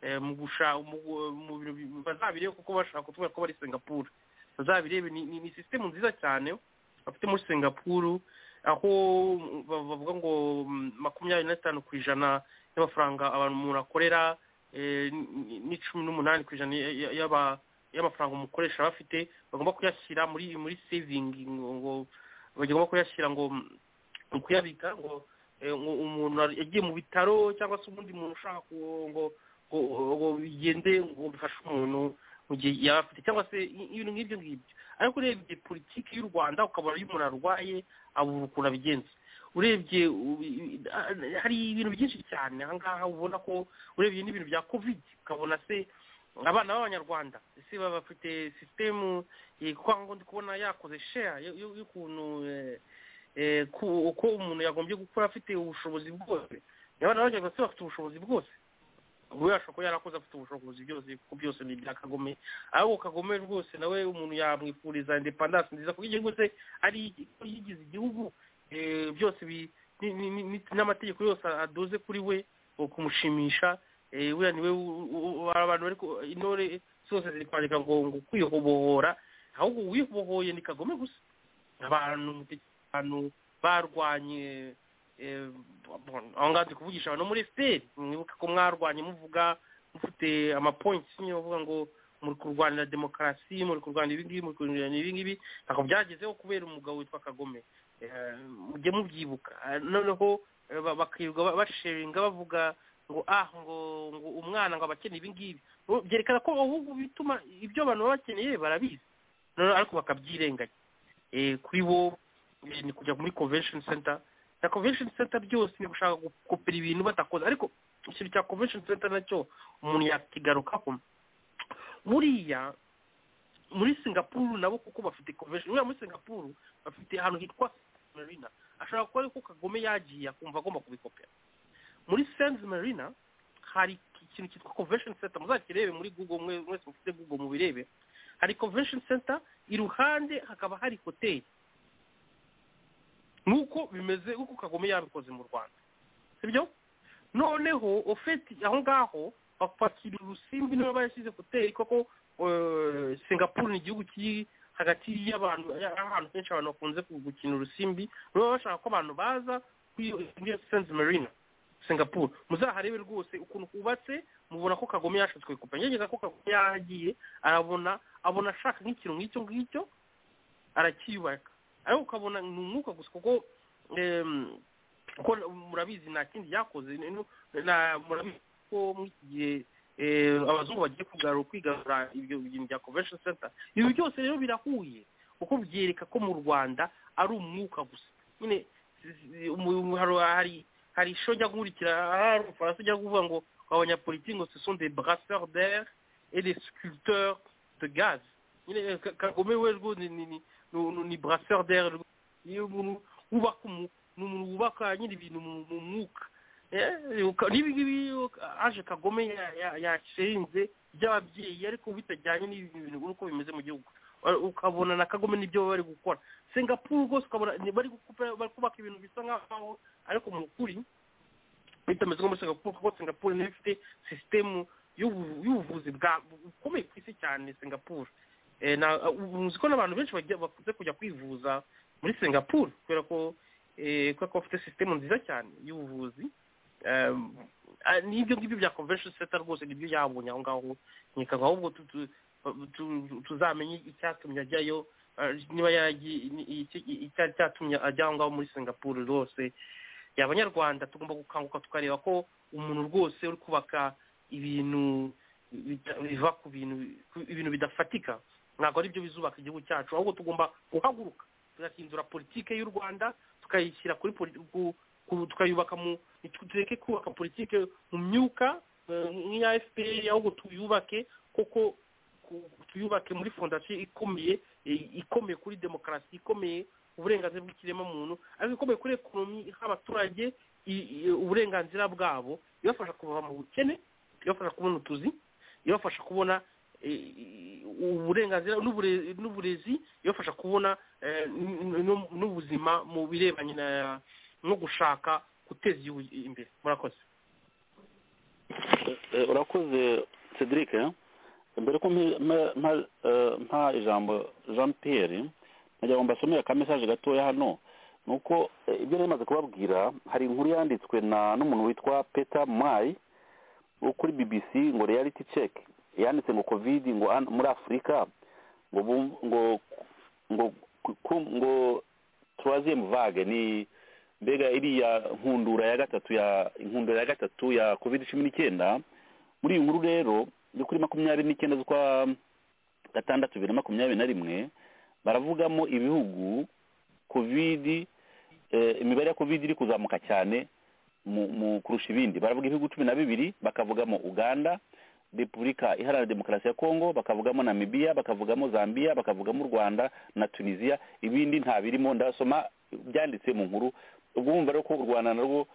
eh, mu gusha mu gu- mu bintu bi- bazabirebe kuko bashaka kutubwira ko bari singapuru bazabirebe ni, ni, ni sisitemu nziza cyane bafite muri singapuru aho ba- bavuga ngo mm, makumyabiri na bitanu ku ijana y'amafaranga abantu umuntu akorera eh, n- n'icumi n'umunani ku ijana ya- ya- y'aba- y'amafaranga umukoresha aba afite bagomba kuyashyira muri muri sevingi ngo bagomba kuyashyira ngo mm, mu kuyabika ngo eh, ngo umuntu yagiye mu bitaro cyangwa se ubundi muntu ushaka ku- ngo ngo ngo bigende ngo bifashe umuntu mu gihe yaba afite cyangwa se i- ibintu nk'ibyo ngibyo ariko urebye politiki y'u rwanda ukabona iyo umuntu arwaye abura ukuntu abigenza urebye u- i- i- hari ibintu byinshi cyane aha ngaha ubona ko urebye n'ibintu bya covid ukabona se abana b'abanyarwanda ese baba bafite sisitemu kwa ngo ndi kubona yakoze sheya y'ukuntu eh, eh, ku- uko umuntu yagombye gukora afite ubushobozi bwose abana b'abanyarwanda se bafite ubushobozi bwose we ashobora kuba yarakoze afite ubushobozi byose kuko byose ni ibya kagome ahubwo kagome rwose nawe umuntu yamwifuriza indepandansi nziza kuko igihugu se ari ko yigize igihugu eh, byose bi- ni- ni- ni- ni- n'amategeko yose adoze kuri we wo kumushimisha eh, buriya niwe u- u- u- abantu bari ku- intore zose ziri kwandika ngo ngo kwihobohora ahubwo uwihobohoye ni kagome gusa abantu abantu barwanye eh, bon, aho ngaho ndi kuvugisha abantu bo muri fpr mwibuke ko mwarwanye muvuga mufite amapoints nyine bavuga ngo muri kurwanira demokarasi muri kurwanira ibingibi muri kurwanira ibingibi ntabwo byagezeho kubera umugabo witwa kagome Eh, mujye mubyibuka Eh, noneho eh, ba- bakirirwa ba- basharinga bavuga ngo ah ngo ngo umwana ngo aba akeneye ibingibi Ubu byerekana ko ahubwo bituma ibyo abantu baba bakeneye barabizi noneho ariko bakabyirenganya eh, kuri bo eh, ni kujya muri convention center na convention center byose ni gushaka gukopera ibintu batakoze ariko ikintu cya convention center nacyo umuntu yakigarukaho buriya muri singapuru nabo kuko bafite convention buriya muri singapuru bafite ahantu hitwa marina ashobora kuba ariko kagome yagiye akumva agomba kubikopera muri sands marina hari ikintu cyitwa convention center muzakirebe muri google mwe mwese mufite google mubirebe hari convention center iruhande hakaba hari hoteli nk'uko bimeze nk'uko kagome yabikoze mu rwanda sibyo noneho ofeti aho ngaho bapakira urusimbi niba barashyize hoteli koko eh, singapore ni igihugu kiri hagati y'abantu ahantu henshi abantu bakunze ku- gukina urusimbi baba bashaka ko abantu baza kuri iyo- muri iyo sense marina singapore muzaharebe rwose ukuntu kubatse mubona ko kagome yashatse kubikopera ngerageza ko kagome yagiye arabona abona ashaka nk'ikintu nk'icyo ngicyo aracyiyubaka ariko ukabona ni umwuka gusa kuko em, kuko murabizi nta kindi yakoze ni- ni- na- murabizi ko muri iki gihe eh, abazungu bagiye kugarura kwigarura ibyo bintu bya convention center ibi byose rero birahuye kuko byereka ko mu rwanda ari umwuka gusa nyine si- si- umu- umu- hari hari hari isho njya gukurikira hari umufaransa ujya kuvuga ngo abanyapolitiki ngo ce sont des brasseurs d'air et des sculpteurs de gaz nyine eh, Ka- kagome we rwo ni ni ni- ni ni brasseur d'air rwo- iyo umuntu wubaka umu ni umuntu wubaka nyine ibintu mu- mu mwuka Eh, uka- n'ibi ngibi uka- aje kagome ya- ya- yashinze by'ababyeyi ariko bitajyanye n'ibi bintu uko bimeze mu gihugu Wa- ukabona na kagome n'ibyo baba bari gukora singapuru rwose ukabona ni- bari gukupa- bari kubaka ibintu bisa nk'aho ariko mu kuri bitameze nko muri singapuru kuko singapuru niyo ifite sisitemu y'ubu- y'ubuvuzi bwa- bukomeye ku isi cyane singapuru Eh, na- ubu uzi ko n'abantu benshi bajya- bakunze kujya kwivuza muri singapuru kubera ko eh, kubera ko bafite sisitemu nziza cyane y'ubuvuzi Em, ah, n'ibyo ngibyo bya convention center rwose nibyo yabonye aho ngaho nyika ngo ahubwo tu- tu- tu- tuzamenye icyatumye ajyayo ah, niba yaragiye icyatumye ajya aho ngaho muri singapuru rwose abanyarwanda tugomba gukanguka tukareba ko umuntu rwose uri kubaka ibintu bita- biva ku bintu ku- ibintu bidafatika ntabwo ari byo bizubaka igihugu cyacu ahubwo tugomba guhaguruka tugahindura politike y'u rwanda tukayishyira kuri poli- ku- ku- tukayubaka mu tureke kubaka politike mu myuka eh, nk'iya fpr ahubwo tuyubake koko ku- tuyubake muri fondasiyo ikomeye eh, ikomeye kuri demokarasi ikomeye uburenganzira bw'ikiremwamuntu ariko ikomeye kuri ekonomi iha abaturage i- i- uburenganzira bwabo ibafasha kuva mu bukene ibafasha kubona utuzi ibafasha kubona eh, uburenganzira n'ubure- n'uburezi ibafasha kubona eh, n- n- n'ubuzima mu birebanye na- no gushaka guteza igihugu imbere murakoze Eh, urakoze cedric eh? mbere ko mpa- mpa- mpa- eh, mpa ijambo jean pierre nagira ngo mbasomere akamesaje gatoya hano ni uko eh, ibyo nari maze kubabwira hari inkuru yanditswe na n'umuntu witwa peter mayi wo kuri bbc ngo reality check yanditse ngo covid ngo an- muri afurika ngo bum- ngo ngo ku- ngo troisième vague ni mbega iriya nkundura ya gatatu ya inkundura ya gatatu ya covid cumi n'icyenda muri iyi nkuru rero yo kuri makumyabiri n'icyenda z'ukwa gatandatu bibiri na makumyabiri na rimwe baravugamo ibihugu covid eh, imibare ya covid iri kuzamuka cyane mu, mu kurusha ibindi baravuga ibihugu cumi na bibiri bakavugamo uganda repubulika iharanira demokarasi ya kongo bakavugamo namibiya bakavugamo zambia bakavugamo u rwanda na tunisiya ibindi nta birimo ndasoma byanditse mu nkuru ubwo wumva rero ko u rwanda narwo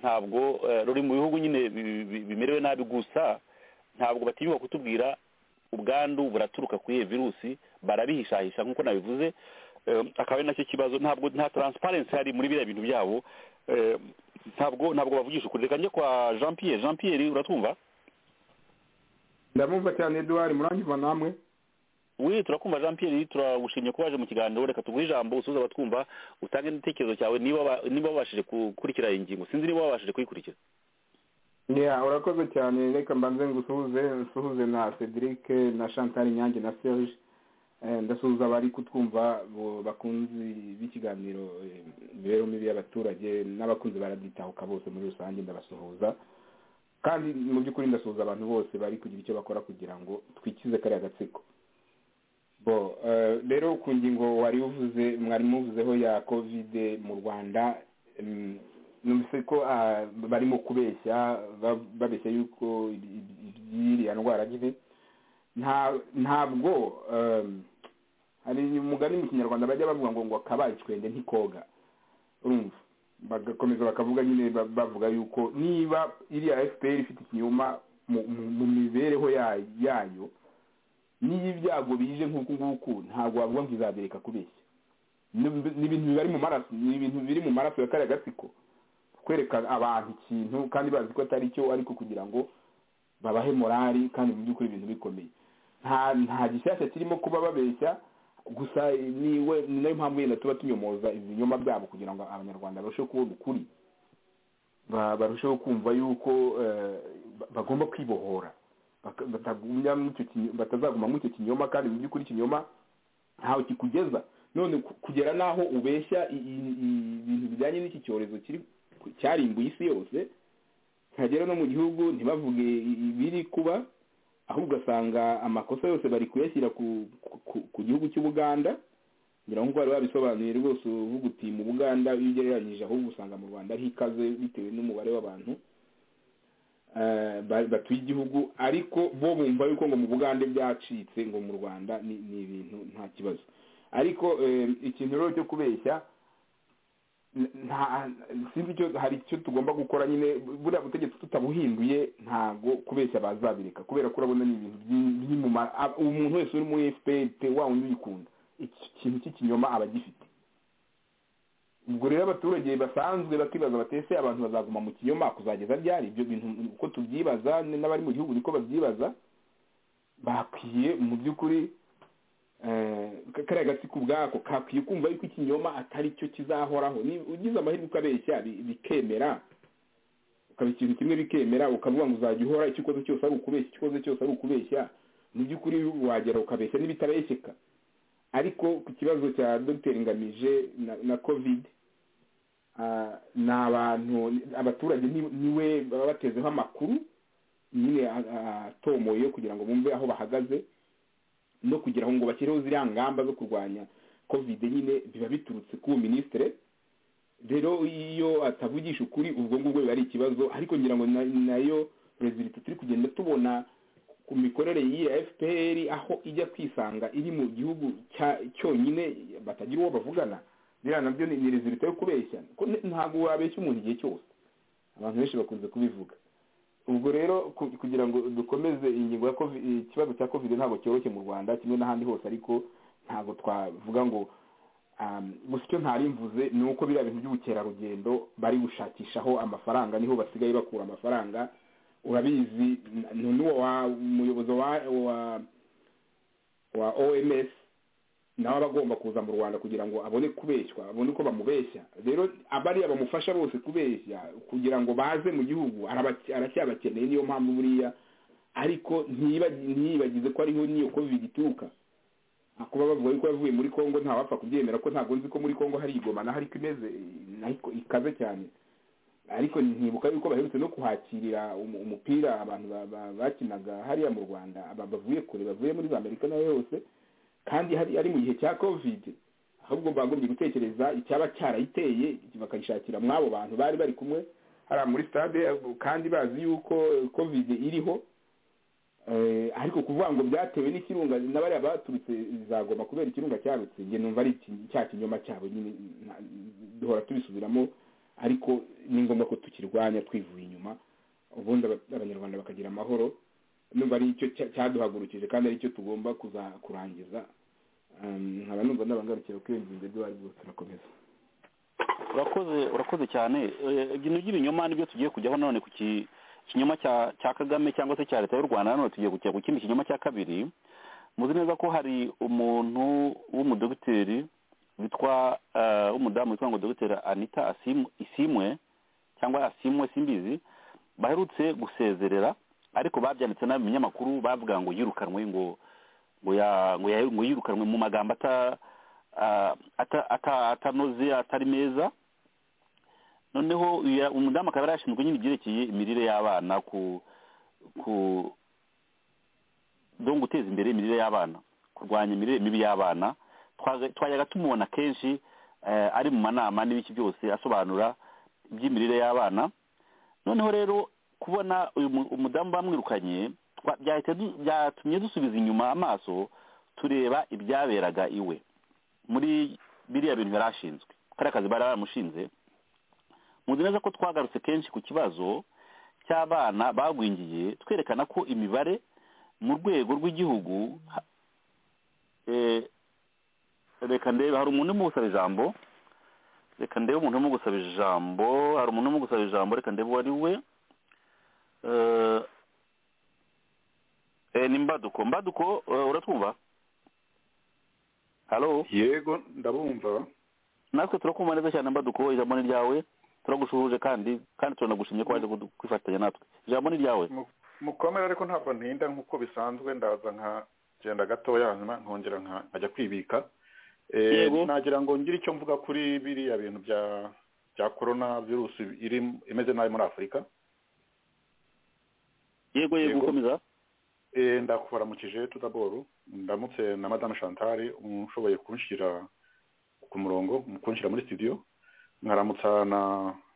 ntabwo eh, ruri mu bihugu nyine bi- bi- bimerewe nabi gusa ntabwo batinyuka kutubwira ubwandu buraturuka kuri iyo virusi barabihishahisha nk'uko nabivuze Eh, akaba ari nacyo kibazo ntabwo nta taransiparensi hari muri biriya bintu byabo Eh, ntabwo ntabwo bavugisha ukuri reka njye kwa jean pierre jean pierre uratwumva ndamumva cyane eduard murangiza namwe we turakumva jean pierre turagushimye ko waje mu kiganiro reka tuguhe ijambo usubize abatwumva utange n'igitekerezo cyawe niba ba- niba wabashije gukurikira iyi ngingo sinzi niba wabashije kuyikurikiza ya urakoze cyane reka mbanze ngusuhuze nsuhuze na cedric na chantal nyange na serge Eh, ndasuhuza abari kutwumva bo- bakunzi b'ikiganiro eh, imibereho mibi y'abaturage n'abakunzi baraditahuka bose muri rusange ndabasuhuza kandi mu by'ukuri ndasuhuza abantu bose bari kugira icyo bakora kugira ngo twikize kariya gatsiko bo eh, rero ku ngingo wari uvuze mwari muvuzeho ya kovide mu rwanda mm, numvise ko ah, barimo kubeshya ba- babeshya yuko ibi- ibi- iby'iriya ndwara nyine nta- ntabwo um, hari umugani mu kinyarwanda bajya bavuga ngo ngo akabaye icwende ntikoga urumva bagakomeza bakavuga nyine ba- bavuga yuko niba iriya fpr ifite ikinyoma mu- mu mu mibereho ya- yayo n'iyo ibyago bije nk'uku nguku ntabwo wavuga ngo izabireka kubeshya Ni- ni ibintu biri mu maraso ni ibintu biri mu maraso ya kariya gatsiko kwereka abantu ikintu kandi bazi ko atari cyo ariko kugira ngo babahe morali kandi mu by'ukuri ibintu bikomeye nta nta gishyashya kirimo kuba babeshya gusa niwe ni nayo mpamvu yenda tuba tunyomoza ibinyoma byabo kugira ngo abanyarwanda barusheho kubona ukuri ba- barusheho kumva yuko eh, ba- bagomba kwibohora Baka- batagumya mu icyo kinyo- batazaguma mu icyo kinyoma kandi mu by'ukuri ikinyoma ntawe kikugeza none ku- kugera n'aho ubeshya i- i- i- ibintu bijyanye n'iki cyorezo kiri cyarimbuye isi yose ntihagera no mu gihugu ntibavuge i- ibiri kuba ahubwo ugasanga amakosa yose bari kuyashyira ku, ku, ku, ku gihugu cy'ubuganda ngira ngo bari babisobanuye rwose uvuga uti mu buganda iyo ugereranyije ahubwo usanga mu rwanda ari ikaze bitewe n'umubare w'abantu eh, ba- batuye igihugu ariko bo bumva yuko ngo mu bugande byacitse ngo mu rwanda ni ni ibintu nta kibazo ariko eh, ikintu rero cyo kubeshya nta sinzi icyo hari icyo tugomba gukora nyine buriya butegetsi tutabuhinduye ntago kubeshya bazabireka kubera ko urabona ni ibintu byi- biri mu ma- ab- umuntu wese uri muri fpr pe wa wundi uyikunda iki- ikintu cy'ikinyoma aba agifite ubwo rero abaturage basanzwe bakibaza batese abantu bazaguma mu kinyoma kuzageza ryari ibyo bintu uko tubyibaza n'abari mu gihugu niko babyibaza bakwiye mu by'ukuri eh, kariya gatsiko ubwako kakwiye kumva yuko ikinyoma atari cyo kizahoraho ni ugize amahirwe ukabeshya bi- bikemera ukaba ikintu kimwe bikemera ukavuga ngo uzajya uhora icyo ukoze cyose ari ukubeshya icyo ukoze cyose ari ukubeshya mu by'ukuri wagera ukabeshya n'ibitabeshyeka ariko ku kibazo cya dogiteri ngamije na, na covid ah, ni abantu abaturage ni- niwe baba batezeho amakuru nyine a- a- atomoye kugira ngo bumve aho bahagaze no kugira ngo bashyireho ziriya ngamba zo kurwanya covid nyine biba biturutse ku minisitiri rero iyo atavugisha ukuri ubwo ngubwo biba ari ikibazo ariko ngira ngo na- nayo rezilita turi kugenda tubona ku mikorere y'iyi fpr aho ijya kwisanga iri mu gihugu cya- cyonyine batagira uwo bavugana biriya nabyo ni ni rezilita yo kubeshya ko n- ntabwo wabeshya umuntu igihe cyose abantu benshi bakunze kubivuga ubwo rero ku- kugira ngo dukomeze ingingo ya COVID ikibazo cya covid ntabwo cyoroshye mu rwanda kimwe n'ahandi hose ariko ntabwo twavuga ngo um, gusa icyo ntari mvuze ni uko biriya bintu by'ubukerarugendo bari gushakishaho amafaranga niho basigaye bakura amafaranga urabizi n- n- n'uwo wa- umuyobozi wa wa wa oms nawe aba agomba kuza mu rwanda kugira ngo abone kubeshywa abone uko bamubeshya rero abariya bamufasha bose kubeshya kugira ngo baze mu gihugu arabake- aracyabakeneye niyo mpamvu buriya ariko ntiyibagi- ntiyibagize ko ariho n'iyo covid ituruka Ah, kuba bavuga yuko yavuye muri congo ntawapfa kubyemera ko ntabwo nzi ko muri congo hari igoma naho ariko imeze naho iko- ikaze cyane ariko ntibuka yuko baherutse no kuhakirira umu- umupira abantu ba- ba- bakinaga hariya mu rwanda aba- bavuye kure bavuye muri za amerika n'ayo yose kandi hari ari mu gihe cya covid ahubwo bagombye gutekereza icyaba cyarayiteye bakayishakira mw'abo bantu bari bari kumwe hariya muri stade kandi bazi yuko eh, covid iriho ariko kuvuga ngo byatewe n'ikirunga n'abariya baturutse zagomba kubera ikirunga cyarutse njye numva ari cya kinyoma cyabo nyine duhora tubisubiramo ariko ni ngombwa ko tukirwanya twivuye inyuma ubundi abanyarwanda bakagira amahoro numva ari icyo cyaduhagurukije kandi ari cyo tugomba kurangiza nkaba numva n'abangarukira kuri iyo ngingo ibyo bari bwo turakomeza urakoze urakoze cyane ibintu by'ibinyoma nibyo tugiye kujyaho none ku kinyoma cya kagame cyangwa se cya leta y'u rwanda nanone tugiye kujya ku kindi kinyoma cya kabiri muzi neza ko hari umuntu w'umudogiteri witwa w'umudamu witwa ngo dogiteri anita isimwe cyangwa asimwe simbizi baherutse gusezerera ariko babyanditse nabi mu binyamakuru bavuga ngo yirukanwe ngo ngo yirukanwe mu magambo atanoze atari meza noneho umudamu akaba yarashinzwe nyine ibyerekeye imirire y'abana ku ku do guteza imbere imirire y'abana kurwanya imirire mibi y'abana twajyaga tumubona kenshi ari mu manama n'ibiki byose asobanura iby'imirire y'abana noneho rero kubona uyu umudamu bamwirukanye byatumye dusubiza inyuma amaso tureba ibyaberaga iwe muri biriya bintu yari ashinzwe kariya kazi bari baramushinze muzi neza ko twagarutse kenshi ku kibazo cy'abana bagwingiye twerekana ko imibare mu rwego rw'igihugu reka ndebe hari umuntu urimo gusaba ijambo reka ndebe umuntu urimo gusaba ijambo hari umuntu urimo gusaba ijambo reka ndebe uwo ari we ni mbaduko mbaduko uratwumva halo yego ndabumva natwe turakumva neza cyane mbaduko ijambo ni ryawe turagushuhuje kandi kandi turanagushimye ko waje kwifatanya natwe ijambo ni ryawe mukomere ariko ntabwo ntinda nk'uko bisanzwe ndaza nkagenda gatoya hanyuma nkongera nkajya kwibika nagira ngo ngire icyo mvuga kuri biriya bintu bya bya korona virusi iri imeze nabi muri afurika yego yego gukomeza ndakubaramukije tudaboro ndamutse na madamu shantari ushoboye kunshyira ku murongo kunshyira muri sitidiyo nkaramutsa na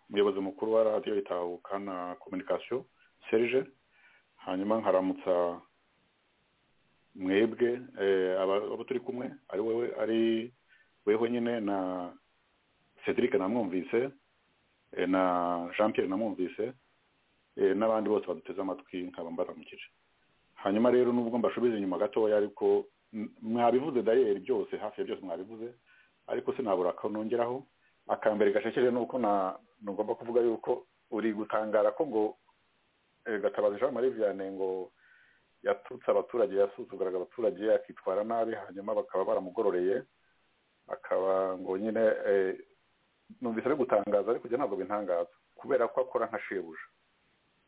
umuyobozi mukuru wa radiyo itahuka na kominikasiyo serije hanyuma nkaramutsa mwebwe abo turi kumwe ari wowe ari wewe nyine na cedric namwumvise na jean pierre namwumvise n'abandi bose baduteze amatwi nkaba mbaramukije hanyuma rero nubwo mbashubize inyuma gatoya ariko mwabivuze dayeri byose hafi ya byose mwabivuze ariko sinabura akanongeraho akambere gashekeje ni uko ntugomba kuvuga yuko uri gutangara ko ngo gatabazi jean marie vianney ngo yatutse abaturage yasuzuguraga abaturage akitwara nabi hanyuma bakaba baramugororeye akaba ngo nyine numvise ari gutangaza ariko ibyo ntabwo bintangaza kubera ko akora nka shebuja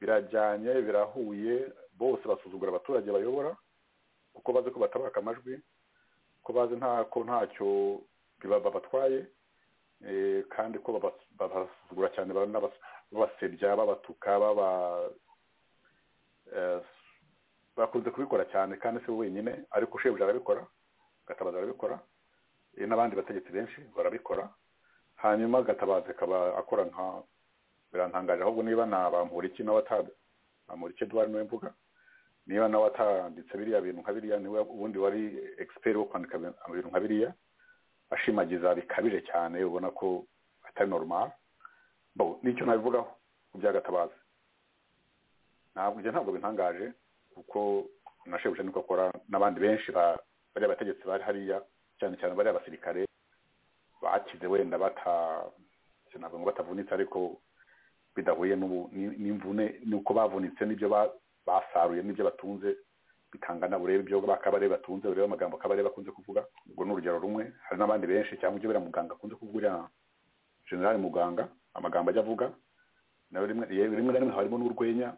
birajyanye birahuye bose basuzugura abaturage bayobora kuko bazi ko batabaka amajwi ko bazi ko ntacyo babatwaye kandi ko babasuzugura cyane babasebya babatuka bakunze kubikora cyane kandi si wenyine ariko shebuja arabikora gatabazi arabikora n'abandi bategetsi benshi barabikora hanyuma gatabazi akaba akora nka birantangaje ahubwo niba nabamuriki nawe atamuriki duhari niwe mvuga niba nawe atanditse biriya bintu nka biriya niwe ubundi wari egisiperi wo kwandika ibintu nka biriya ashimagiza bikabije cyane ubona ko atari normal nicyo nabivugaho ku byagatabazi ntabwo ibyo ntabwo bintangaje kuko nashebuje niko akora n'abandi benshi bariya bategetsi bari hariya cyane cyane bariya basirikare bakize wenda bata ntabwo ngo batavunitse ariko bidahuye n'imvune nuko bavunitse n'ibyo basaruye n'ibyo batunze bitangana burebe ibyo bakabare batunze urebe amagambo kabare bakunze kuvuga ubwo ni urugero rumwe hari n'abandi benshi cyangwa ibyo buriya muganga akunze kuvuga uriya generali muganga amagambo ajya avuga nawe rimwe na rimwe harimo n'urwenya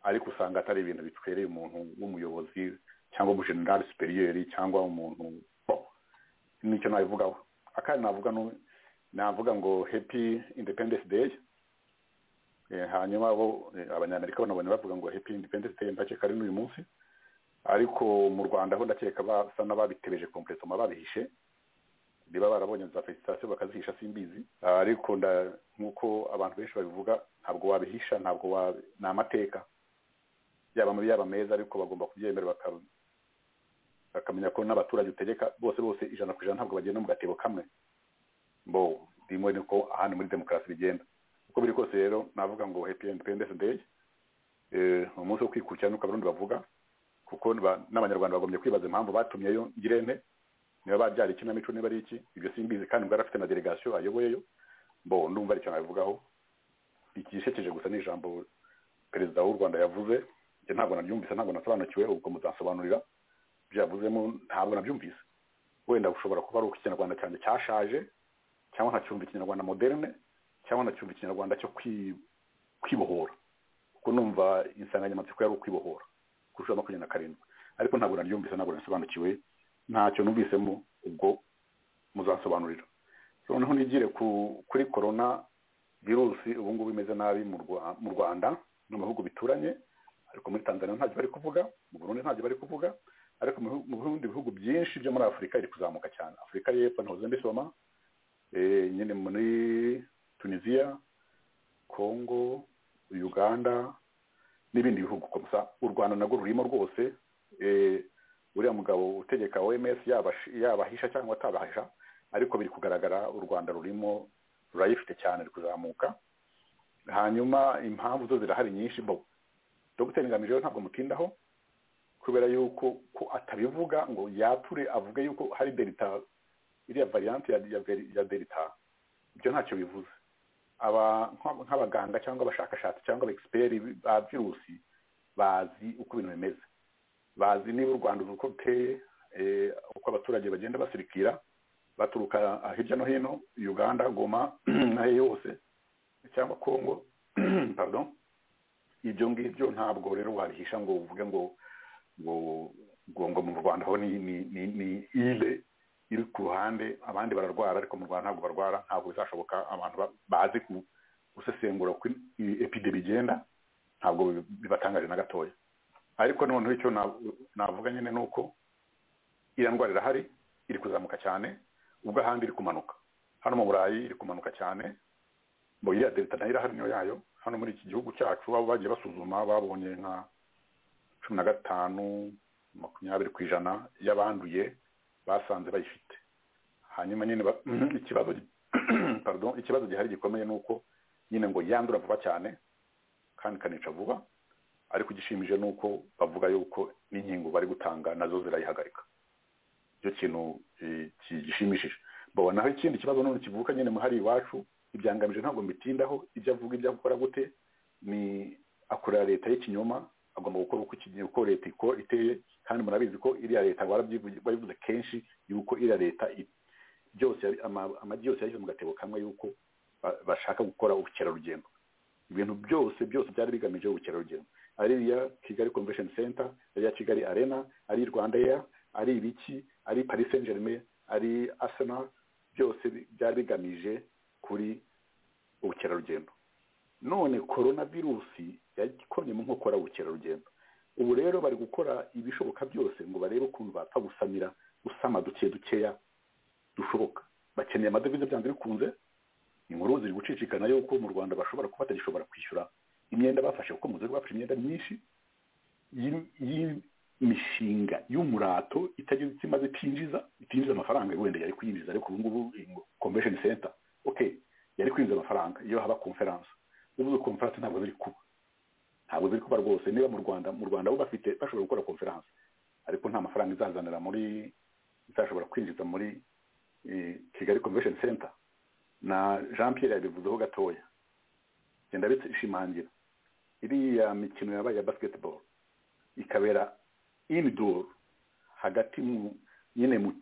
ariko usanga atari ibintu bitwereye umuntu w'umuyobozi cyangwa umujenerali superiyeri cyangwa umuntu nicyo nabivugaho akandi navuga navuga ngo happy independence day hanyuma bo abanyamerika banabonye bavuga ngo happy independence day ndakeka ari n'uyu munsi ariko mu rwanda ho ndakeka basa n'ababitebeje kompletoma babihishe niba barabonye za felicitasiyo bakazihisha simbizi ariko nk'uko abantu benshi babivuga ntabwo wabihisha ntabwo ni amateka yaba mabi yaba meza ariko bagomba kubyemera baka- bakamenya ko n'abaturage utegeka bose bose ijana ku ijana ntabwo bagenda mu gatebo kamwe bo ndimo niko ahandi muri demokarasi bigenda uko biri kose rero navuga ngo happy independence day eh, umunsi wo kwikurikirana nuko abarundi bavuga kuko niba- n'abanyarwanda bagombye kwibaza impamvu batumyeyo ngirente niba babyara ikinamico niba ari iki ibyo simbizi kandi mbwari afite na delegation ayoboyeyo bo ndumva ari icyo nabivugaho igishekeje gusa ni ijambo perezida w'u rwanda yavuze njye ntabwo nabyumvise ntabwo nasobanukiwe ubwo muzansobanurira ibyo yavuzemo ntabwo nabyumvise wenda ushobora kuba ari uko ikinyarwanda cyanjye cyashaje cyangwa nkacyumva ikinyarwanda moderne cyangwa nkacyumva ikinyarwanda cyo kwi- kwibohora kuko numva insanganyamatsiko yari ukwibohora kurusha makumyabiri na karindwi ariko ntabwo naryumvise ntabwo nasobanukiwe ntacyo numvisemo ubwo muzansobanurira noneho nigire ku- kuri korona virusi ubu ngubu imeze nabi mu Rwa- mu rwanda no mu bihugu bituranye ariko muri tanzania ntacyo bari kuvuga mu burundi ntacyo bari kuvuga ariko mu bihu- mu bindi bihugu byinshi byo muri afurika iri kuzamuka cyane afurika y'epfo ntuze mbisoma eh, nyine muri tunisiya congo uganda n'ibindi bihugu gusa u rwanda narwo rurimo rwose eh, uriya mugabo utegeka oms yaba- yabahisha cyangwa atabahisha ariko biri kugaragara u rwanda rurimo rurayifite cyane ruri kuzamuka hanyuma impamvu zo zirahari nyinshi bo dr ngamije rero ntabwo mutindaho kubera yuko ko atabivuga ngo yature avuge yuko hari delta iriya variante ya, ya, ya delta ibyo ntacyo bivuze aba nka- nk'abaganga cyangaba abashakashatsi cyangwa abexperi ba virusi bazi uko ibintu bimeze bazi niba u rwanda uko ruteye eh, uko abaturage bagenda basirikira baturuka hirya no hino uganda goma n'ayo yose cyangwa congo pardon ibyo ngibyo ntabwo rero wabihisha ngo uvuge ngo ngo ngo ngo mu rwanda ho ni ni ni ni ile iri ku ruhande abandi bararwara ariko mu rwanda ntabwo barwara ntabwo bizashoboka abantu ba- bazi ku- gusesengura uko iyi epidemi igenda ntabwo bi- bibatangaje na gatoya ariko noneho icyo na- navuga nyine ni uko iriya ndwara irahari iri kuzamuka cyane ubwo ahandi iri kumanuka hano mu burayi iri kumanuka cyane mu iriya delta nayo irahari niyo yayo hano muri iki gihugu cyacu baba bagiye basuzuma babonye nka cumi na gatanu makumyabiri ku ijana y'abanduye basanze bayifite hanyuma nyine ba- ikibazo gi- pardon ikibazo gihari gikomeye ni uko nyine ngo yandura vuba cyane kandi ikanica vuba ariko igishimije ni uko bavuga yuko n'inkingo bari gutanga nazo zirayihagarika icyo kintu eh, kigishimishije bo naho ikindi kibazo none kivuka nyine muhari iwacu ibyangamije ntabwo mbitindaho ibyo avuga ibyo akora gute ni akorera leta y'ikinyoma agomba gukora uko iki- uko leta iko- iteye kandi murabizi ko iriya leta barabyivuze- babivuze kenshi yuko iriya leta i- byose yari- ama- amagi yose yashyize mu gatebo kamwe yuko ba- bashaka gukora ubukerarugendo ibintu byose byose byari bigamije ubukerarugendo ari iya kigali convention center ari iya kigali arena ari i rwanda air ari ibiki ari paris saint germain ari arsenal byose bi- byari bigamije kuri ubukerarugendo none korona virusi yagikomye mu nkokora ubukerarugendo ubu rero bari gukora ibishoboka byose ngo barebe ukuntu bapfa gusamira usama duke dukeya dushoboka bakeneye amadovize byanze bikunze inkuru ziri gucicikana yuko mu rwanda bashobora kuba batagishobora kwishyura imyenda bafashe kuko mu rwanda bafashe imyenda myinshi y'im- y'imishinga y'umurato itagira icyo imaze itinjiza itinjiza amafaranga wenda yari kuyinjiza ariko ubu ngubu convention center okay yari kwinjiza amafaranga iyo haba conference ubu conference ntabwo biri kuba ntabwo biri kuba rwose niba mu rwanda mu rwanda bo bafite bashobora gukora conference ariko nta mafaranga izazanira muri izashobora kwinjiza muri eh, kigali convention center na jean pierre yabivuzeho gatoya genda bishimangira iriya mikino yabaye ya basketball ikabera indoor hagati mu nyine mu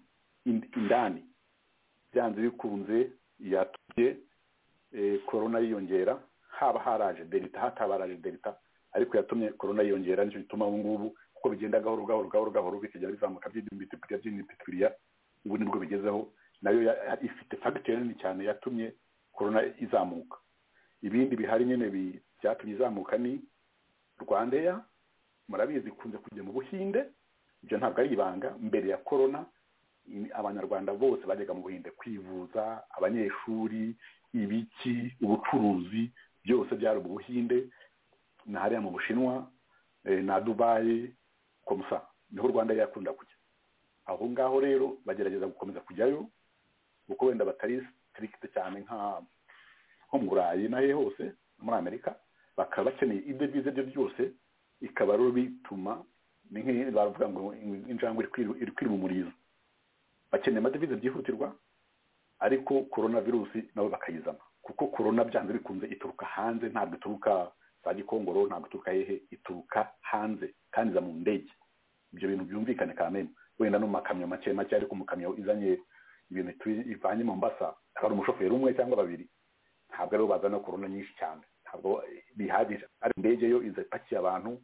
ind- indani byanze bikunze yatumye eh, corona yiyongera haba haraje delta hataba haraje delta ariko yatumye corona yiyongera nicyo gituma ubu ngubu kuko bigenda gahoro gahoro gahoro gahoro bikajya bizamuka by'imitipiriya by'imitipiriya ubu nibwo bigezeho nayo ya- ya- ifite fagitire nini cyane yatumye corona izamuka ibindi bihari nyine bi- byatumye izamuka ni rwandeya murabizi ikunze kujya mu buhinde ibyo ntabwo ari ibanga mbere ya corona ni abanyarwanda bose bajyaga mu buhinde kwivuza abanyeshuri ibiki ubucuruzi byose byari mu buhinde na hariya mu bushinwa eh, na dubayi komusa niho u rwanda yakunda kujya aho ngaho rero bagerageza gukomeza kujyayo kuko wenda batari sitirikite cyane nka nko mu burayi n'ahe hose no muri amerika bakaba bakeneye ibyo byiza byo byose bikaba rero bituma ni nk'iyo bavuga ngo injangwe iri kwiru- iri kwirumuriza bakeneye amadevize byihutirwa ariko korona virusi nabo bakayizana kuko korona byanze bikunze ituruka hanze ntabwo ituruka za gikongoro ntabwo ituruka hehe ituruka hanze kandi iza mu ndege ibyo bintu byumvikane kanema wenda no mu makamyo make make ariko mu kamyo izanye ibintu itu- ivanye mu mbasa hari umushoferi umwe cyangwa babiri ntabwo aribo bazana korona nyinshi cyane ntabwo bihagije ari indege yo iza ipakiye abantu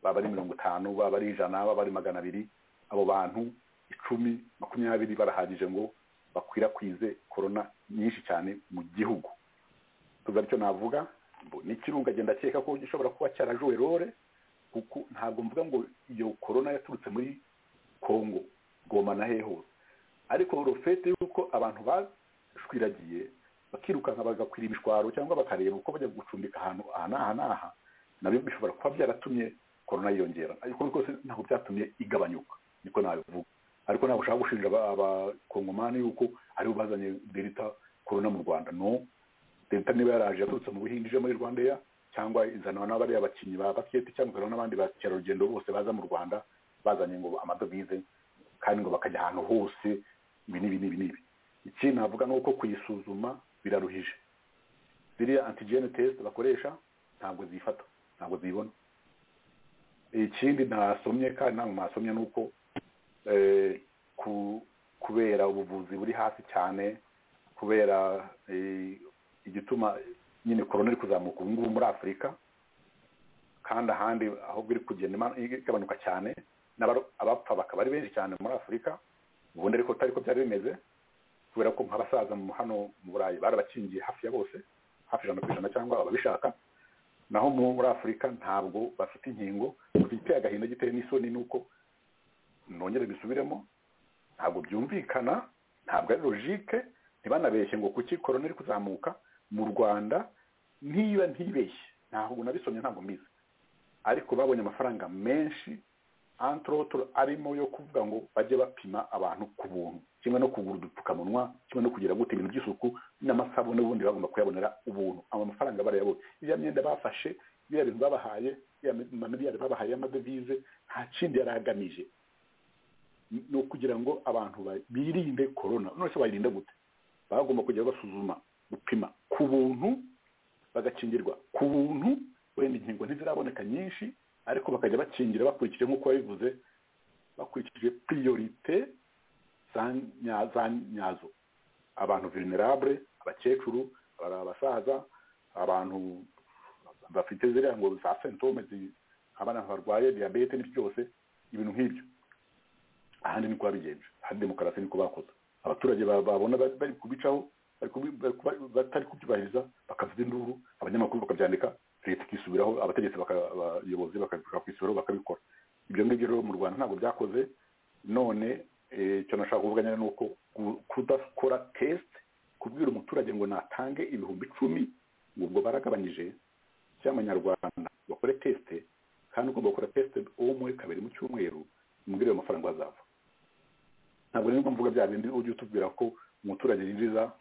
baba ari mirongo itanu baba ari ijana baba ari magana abiri abo bantu icumi makumyabiri barahagije ngo bakwirakwize korona nyinshi cyane mu gihugu tuzi aricyo navuga mbo- n'ikirunga agenda akeka ko gishobora kuba cyarajuwe rore kuko ntabwo mvuga ngo iyo korona yaturutse muri kongo goma na hehe hose ariko urufete y'uko abantu bashwiragiye bakirukanka bagakwira ibishwaro cyangwa bakareba uko bajya gucumbika ahantu aha n'aha n'aha nabyo bishobora kuba byaratumye korona yiyongera ariko rwose ntabwo byatumye igabanyuka niko nabivuga ariko ntabwo ushaka gushinja aba- abakongomani yuko aribo bazanye delta korona mu rwanda no leta niba yaraje yaturutse mu buhindi ije muri rwanda Air, cyangwa izanwa n'abariya bakinnyi ba basiketi cyangwa izanwa n'abandi bakerarugendo bose baza mu rwanda bazanye ngo amadovize kandi ngo bakajya ahantu hose ibi n'ibi n'ibi n'ibi ikindi navuga ni uko kuyisuzuma biraruhije ziriya antigene tesite bakoresha ntabwo zifata ntabwo zibona ikindi nasomye kandi ntabwo nasomye ni uko eh, ku- kubera ubuvuzi buri hasi cyane kubera eh, igituma nyine korona iri kuzamuka ubu ngubu muri afurika kandi ahandi ahubwo iri kugenda ima- igabanuka cyane n'abaro- abapfa bakaba ari benshi cyane muri afurika ubundi ariko atari ko byari bimeze kubera ko nk'abasaza mu hano mu burayi barabakingiye hafi ya bose hafi ijana ku ijana cyangwa ababishaka naho muri afurika ntabwo bafite inkingo biteye agahinda gitewe n'isoni nuko nongere bisubiremo ntabwo byumvikana ntabwo ari logike ntibanabeshye ngo kuki korona iri kuzamuka mu rwanda niba ntibeshye ntabwo nabisomye ntabwo mbizi ariko babonye amafaranga menshi antorotoro arimo yo kuvuga ngo bajye bapima abantu ku buntu kimwe no kugura udupfukamunwa kimwe no kugira gute ibintu by'isuku n'amasabune ubundi bagomba kuyabonera ubuntu abo mafaranga barayabona iriya myenda bafashe biriya bintu babahaye iriya miliyari babahaye y'amadevize nta kindi yari agamije ni ukugira ngo abantu ba- birinde korona none se bayirinda gute bagomba kujya basuzuma gupima ku buntu bagakingirwa ku buntu wenda inkingo ntiziraboneka nyinshi ariko bakajya bakingira bakurikije nk'uko wabivuze bakurikije priorite za nya- za nyazo abantu vulnerable abakecuru aba- abasaza abantu bafite ziriya ngo za sentome abana barwaye diyabete n'ibyo byose ibintu nk'ibyo ahandi niko babigenje ahandi demokarasi niko bakoze abaturage ba- babona bari bari kubicaho bari kubi- bari kuba- batari kubyubahiriza bakavuza induru abanyamakuru bakabyandika leta ikisubiraho abategetsi baka- abayobozi bakabishaka kwisubiraho bakabikora ibyo ngibyo rero mu rwanda ntabwo byakoze none eh, icyo nashaka kuvuga nyine ni uko ku- kudakora tesite kubwira umuturage ngo natange ibihumbi icumi ngo ubwo baragabanyije cy'amanyarwanda bakore tesite kandi ugomba gukora tesite uwo muri kabiri mu cyumweru umubwire ayo mafaranga azava ntabwo rero mvuga bya bindi ujya utubwira ko umuturage yinjiza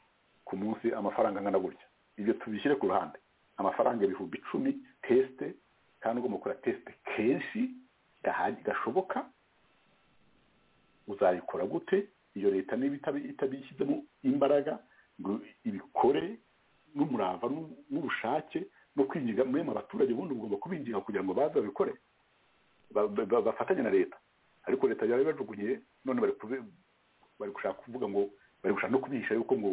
ku munsi amafaranga angana gutya ibyo tubishyire ku ruhande amafaranga ibihumbi icumi tesite kandi ugomba gukora tesite kenshi gahagi- gashoboka uzayikora gute iyo leta niba itabi- itabishyizemo imbaraga ngo ibikore n'umurava n'u- n'ubushake no kwinjiza muri mu baturage ubundi ugomba kubinjiza kugira ngo baze babikore ba- ba- ba- bafatanye na leta ariko leta yari bajugunye none bari kubi- bari gushaka kuvuga ngo bari gushaka no kubihisha yuko ngo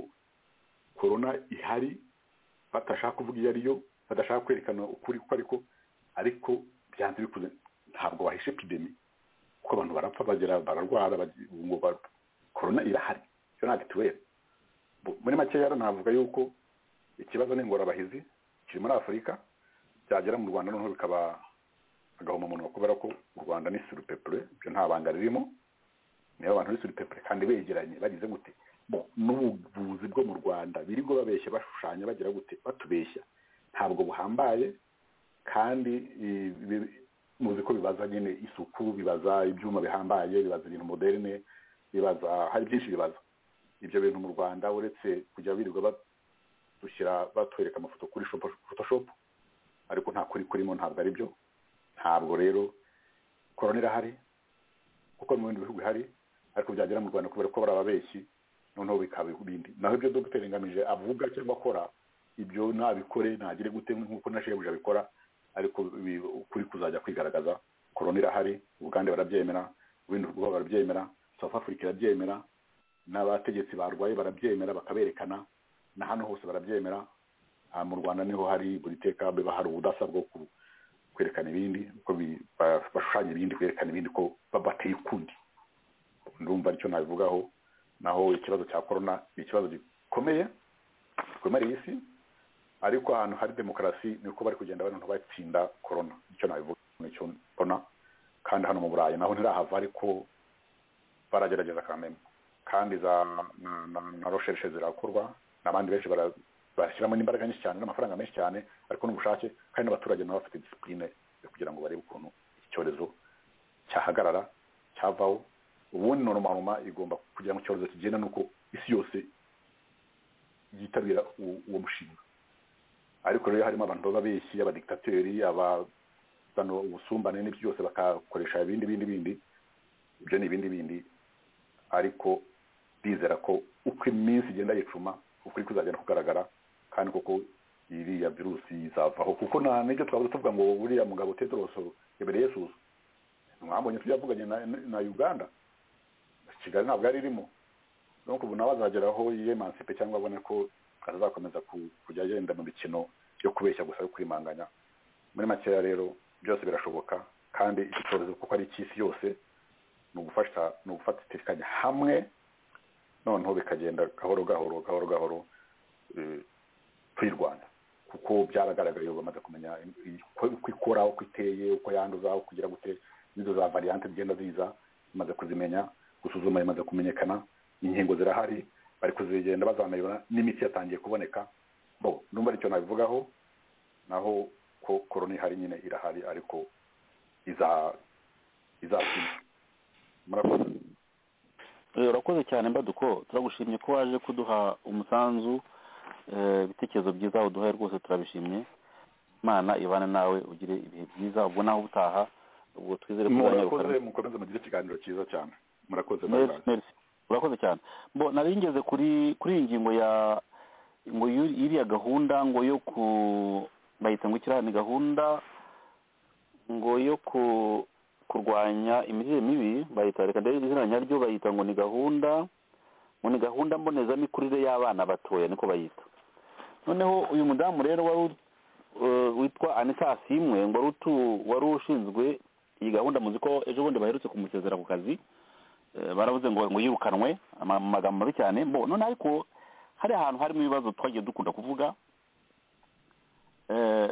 korona ihari batashaka kuvuga iyo ariyo badashaka kwerekana ukuri ko ariko ariko byanze bikuze ntabwo wahisha epidemi kuko abantu barapfa bagera bararwara bagi- ubu ngo bar- korona irahari iyo ntabwo ituwera Bu- muri make rero navuga yuko ikibazo n'ingorabahizi kiri muri afurika byagera mu rwanda noneho bikaba agahomamunwa kubera ko u rwanda ni surupepure ibyo nta banga ririmo niba abantu bari surupepure kandi begeranye bagize gute Bo, n'ubuvuzi bwo mu rwanda birigo babeshya bashushanya bagira gute batubeshya ntabwo buhambaye kandi eh, bi- mu bibaza nyine isuku bibaza ibyuma bihambaye bibaza ibintu moderne bibaza hari byinshi bibaza ibyo bintu mu rwanda uretse kujya birirwa badushyira batwereka amafoto kuri shopo- photoshop ariko nta kuri kurimo ntabwo ari byo ntabwo rero korona irahari kuko mu bindi bihugu ihari ariko byagera mu rwanda kubera ko bari ababeshyi noneho bikaba ibindi naho ibyo dogiteri ngamije avuga cyangwa akora ibyo nabikore nagire gute nk'uko na shebuja abikora ariko ibi- ukuri kuzajya kwigaragaza korona irahari ubugande barabyemera ibindi bihugu barabyemera south africa irabyemera n'abategetsi barwaye barabyemera bakaberekana na hano hose barabyemera Ah, mu rwanda niho hari buri teka biba hari ubudasa bwo ku- kwerekana ibindi ko bi- ba- bashushanya ibindi kwerekana ibindi ko ba- bateye ukundi ndumva aricyo nabivugaho naho ikibazo cya korona ni ikibazo gikomeye gikomeye isi ariko ahantu hari demokarasi niko bari kugenda abantu batsinda korona nicyo nabivuga nicyo mbona kandi hano mu burayi naho ntirahava ariko baragerageza kameme kandi za na- na na recherche zirakorwa n'abandi benshi bara bashyiramo n'imbaraga nyinshi cyane n'amafaranga menshi cyane ariko n'ubushake kandi n'abaturage nabo bafite disipurine yo kugira ngo barebe ukuntu icyorezo cyahagarara cyavaho ubundi norumaruma igomba kugira ngo icyorezo kigenda nuko isi yose yitabira uwo uwo mushinga ariko rero harimo abantu baba benshi abadiktateri abazana ubusumbane n'ibyo byose bakakoresha ibindi bindi bindi ibyo ni ibindi bindi ariko bizera ko uko iminsi igenda yicuma ukuri kuzagenda kugaragara kandi koko iriya virusi izavaho kuko nta n'ibyo twaba tuvuga ngo buriya mugabo tedoroso imbere yesu mwambonye tuyavuganye na, na uganda kigali ntabwo yari irimo donc ubu nawe azageraho yemancipe cyangwa abone ko atazakomeza ku- kujya yenda mu mikino yo kubeshya gusa yo kwimanganya muri makeya rero byose birashoboka kandi iki cyorezo kuko ari icy'isi yose ni ugufasha ni ugufatikanya hamwe noneho bikagenda gahoro gahoro gahoro gahoro eh, tuyirwanya kuko byaragaragaye ubu bamaze kumenya i- uko uko ikora uko iteye uko yanduza uko igira gute n'izo za variante zigenda ziza zimaze kuzimenya gusuzuma bimaze kumenyekana inkingo zirahari bari kuzigenda bazanayura n'imiti yatangiye kuboneka bo numva aricyo nabivugaho naho ko korona ihari nyine irahari ariko iza izatsinda murakoze Eh, urakoze cyane mbaduko turagushimye ko waje kuduha umusanzu eh, ibitekerezo byiza uduhaye rwose turabishimye imana ibane nawe ugire ibihe byiza ubwo nawe ubutaha ubwo twizere ko uzanyaruka murakoze mukomeze mugire ikiganiro cyiza cyane murakoze bye Merci, bye. merci. urakoze cyane bo nari ngeze kuri kuri iyi ngingo ya ngo y'u- iriya gahunda ngo yo ku bayita ngo ikiriya ni gahunda ngo yo ku kurwanya imirire mibi bayita reka ndebe izina nyaryo bayita ngo ni gahunda ngo ni gahunda mbonezamikurire y'abana batoya niko bayita noneho uyu mudamu rero wari u- eh, witwa anita asimwe ngo wari utu- wari ushinzwe iyi gahunda muzi ko ejo bundi baherutse kumusezera ku kazi Eh, baravuze ngo ngo yirukanwe ama- mu magambo mabi cyane bo none ariko hari ahantu harimo ibibazo twagiye dukunda kuvuga eh,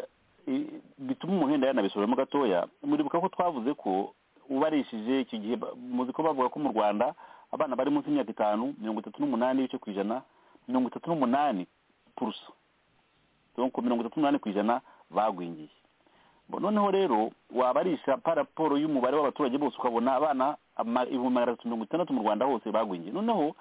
i- bituma umuhenda yanabisubiramo gatoya muribuka ko twavuze ko ubarishije icyo gihe ba- muzi ko bavuga ko mu rwanda abana bari munsi y'imyaka itanu mirongo itatu n'umunani ibice ku ijana mirongo itatu n'umunani purusa donc mirongo itatu n'umunani ku ijana bagwingiye Bo, noneho rero wabarisha pa raporo y'umubare w'abaturage bose ukabona abana ama- ibihumbi magana atatu mirongo itandatu mu rwanda hose bagwingiye noneho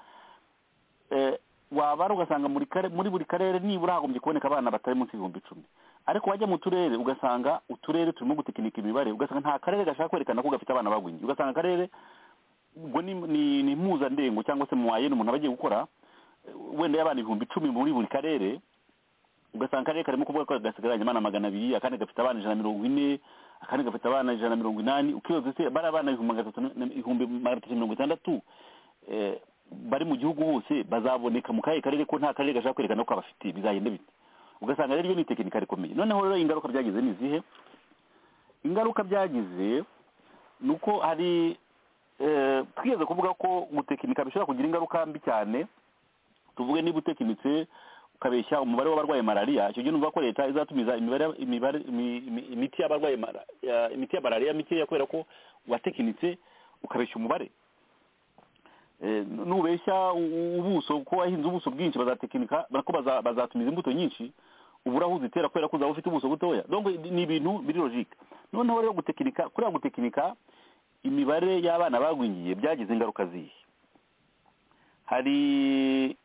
eh, wabara ugasanga muri kare- muri buri karere nibura hagombye kuboneka abana batari munsi y'ibihumbi icumi ariko wajya mu turere ugasanga uturere turimo gutekinika imibare ugasanga nta karere gashaka kwerekana ko gafite abana bagwingiye ugasanga akarere ubwo ni ni- ni impuzandengo cyangwa se muwayeni umuntu aba agiye gukora eh, wenda y'abana ibihumbi icumi muri buri karere ugasanga akarere karimo kuvuga ko gasigaranye abana magana abiri akandi gafite abana ijana mirongo ine akandi gafite abana ijana mirongo inani ukibaza ese bari abana ibihumbi magana atatu na- ibihumbi magana atatu mirongo itandatu eh, bari mu gihugu hose bazaboneka mu kahe karere ko nta karere gashaka kwerekana ko abafite bizagenda bite ugasanga rero iyo ni tekinika rikomeye noneho rero ingaruka byagize ni izihe ingaruka byagize ni uko hari eh, twigeze kuvuga ko gutekinika bishobora kugira ingaruka mbi cyane tuvuge niba utekinitse ukabeshya umubare w'abarwaye malariya icyo gihe numva ko leta izatumiza imibare imibare imi- imi- imiti y'abarwaye mara- ya- imiti ya malariya mikeya kubera ko watekinitse ukabeshya umubare Eh, nu- nubeshya u- u- ubuso kuko wahinze ubuso bwinshi bazatekinika ko bazatumiza imbuto nyinshi uburahuzi itera kubera ko uzaba ufite ubuso butoya donc ni ibintu biri logique noneho rero gutekinika kuriya gutekinika imibare y'abana bagwingiye byagize ingaruka zihe hari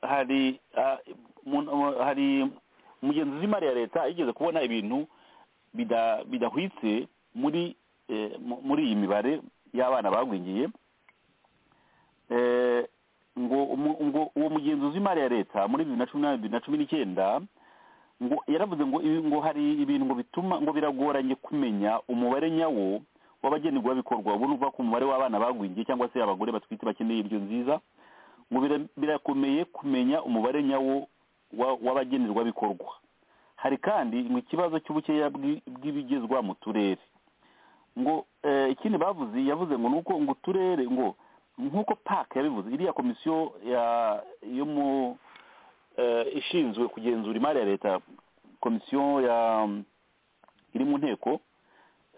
hari ah, mu- mu- hari umugenzuzi w'imari ya leta yigeze kubona ibintu bida- bidahwitse muri eh, mu- muri iyi mibare y'abana bagwingiye Eh, ngo umu- ngo uwo mugenzuzi w'imari ya leta muri bibiri na cumi na bibiri na cumi n'icyenda ngo yaravuze ngo ibi- ngo hari ibintu ngo bituma ngo biragoranye kumenya umubare nyawo w'abagenerwabikorwa ubu ni ukuvuga ko umubare w'abana bagwingiye cyangwa se abagore batwite bakeneye indyo nziza ngo bira- birakomeye kumenya umubare nyawo wa- w'abagenerwabikorwa hari kandi ngo ikibazo cy'ubukeya bw'i- bw'ibigezwa mu turere ngo eh, ikindi bavuze yavuze ngo nuko ngo uturere ngo nk'uko park yabivuze iriya komisiyo ya- yo mu eh, ishinzwe kugenzura imari ya leta komisiyo ya iri mu nteko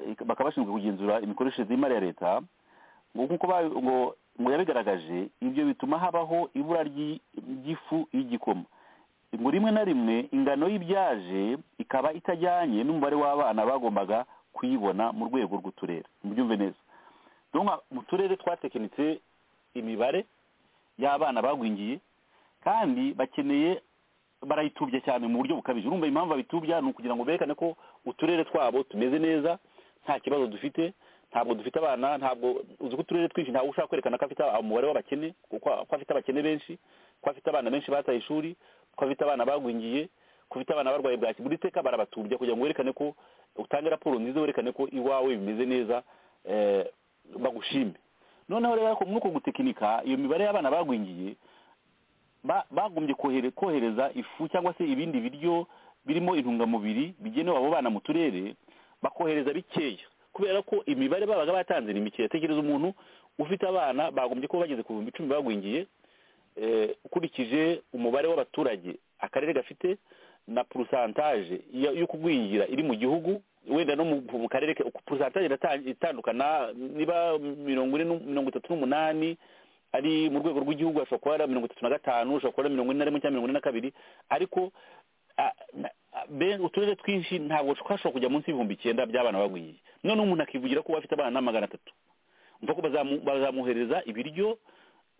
eh, bakaba bashinzwe kugenzura imikoreshereze y'imari ya leta ngo nkuko ba- ngo ngo yabigaragaje ibyo bituma habaho ibura ry'i- ry'ifu y'igikoma ngo rimwe na rimwe ingano y'ibyaje ikaba itajyanye n'umubare w'abana bagombaga kuyibona mu rwego rw'uturere mubyumve neza donc mu turere twatekinitse imibare y'abana bagwingiye kandi bakeneye barayitubya cyane mu buryo bukabije urumva impamvu babitubya ni ukugira ngo berekane ko uturere twabo tumeze neza nta kibazo dufite ntabwo dufite abana ntabwo uzi ko uturere twinshi ntabwo ushaka kwerekana ko afite umubare w'abakene kuko ko afite abakene benshi ko afite abana benshi bataye ishuri ko afite abana bagwingiye ko afite abana barwaye bwaki buri teka barabatubya kugira ngo werekane ko utange raporo nziza werekane ko iwawe bimeze neza eh, bagushime noneho rero ariko muri uko gutekinika iyo mibare y'abana bagwingiye ba- bagombye kohere- kohereza ifu cyangwa se ibindi biryo birimo intungamubiri bigenewe abo bana mu turere bakohereza bikeya kubera ko imibare babaga batanze ni mikeya tekereza umuntu ufite abana bagombye kuba bageze ku bihumbi icumi bagwingiye eh, ukurikije umubare w'abaturage akarere gafite na porosantaje yo yo kugwingira iri mu gihugu wenda no mu- mu karere ke- porosantaje irata- itandukana niba mirongo ine n'u- mirongo itatu n'umunani ari mu rwego rw'igihugu ashobora kuba ari mirongo itatu na gatanu ashobora kuba ari mirongo ine na rimwe cyangwa mirongo ine na kabiri ariko a- na- a- be- uturere twinshi ntabwo twashobora kujya munsi y'ibihumbi icyenda by'abana bagwiriye noneho umuntu akivugira ko afite abana magana atatu umva ko bazamu- bazamuhereza ibiryo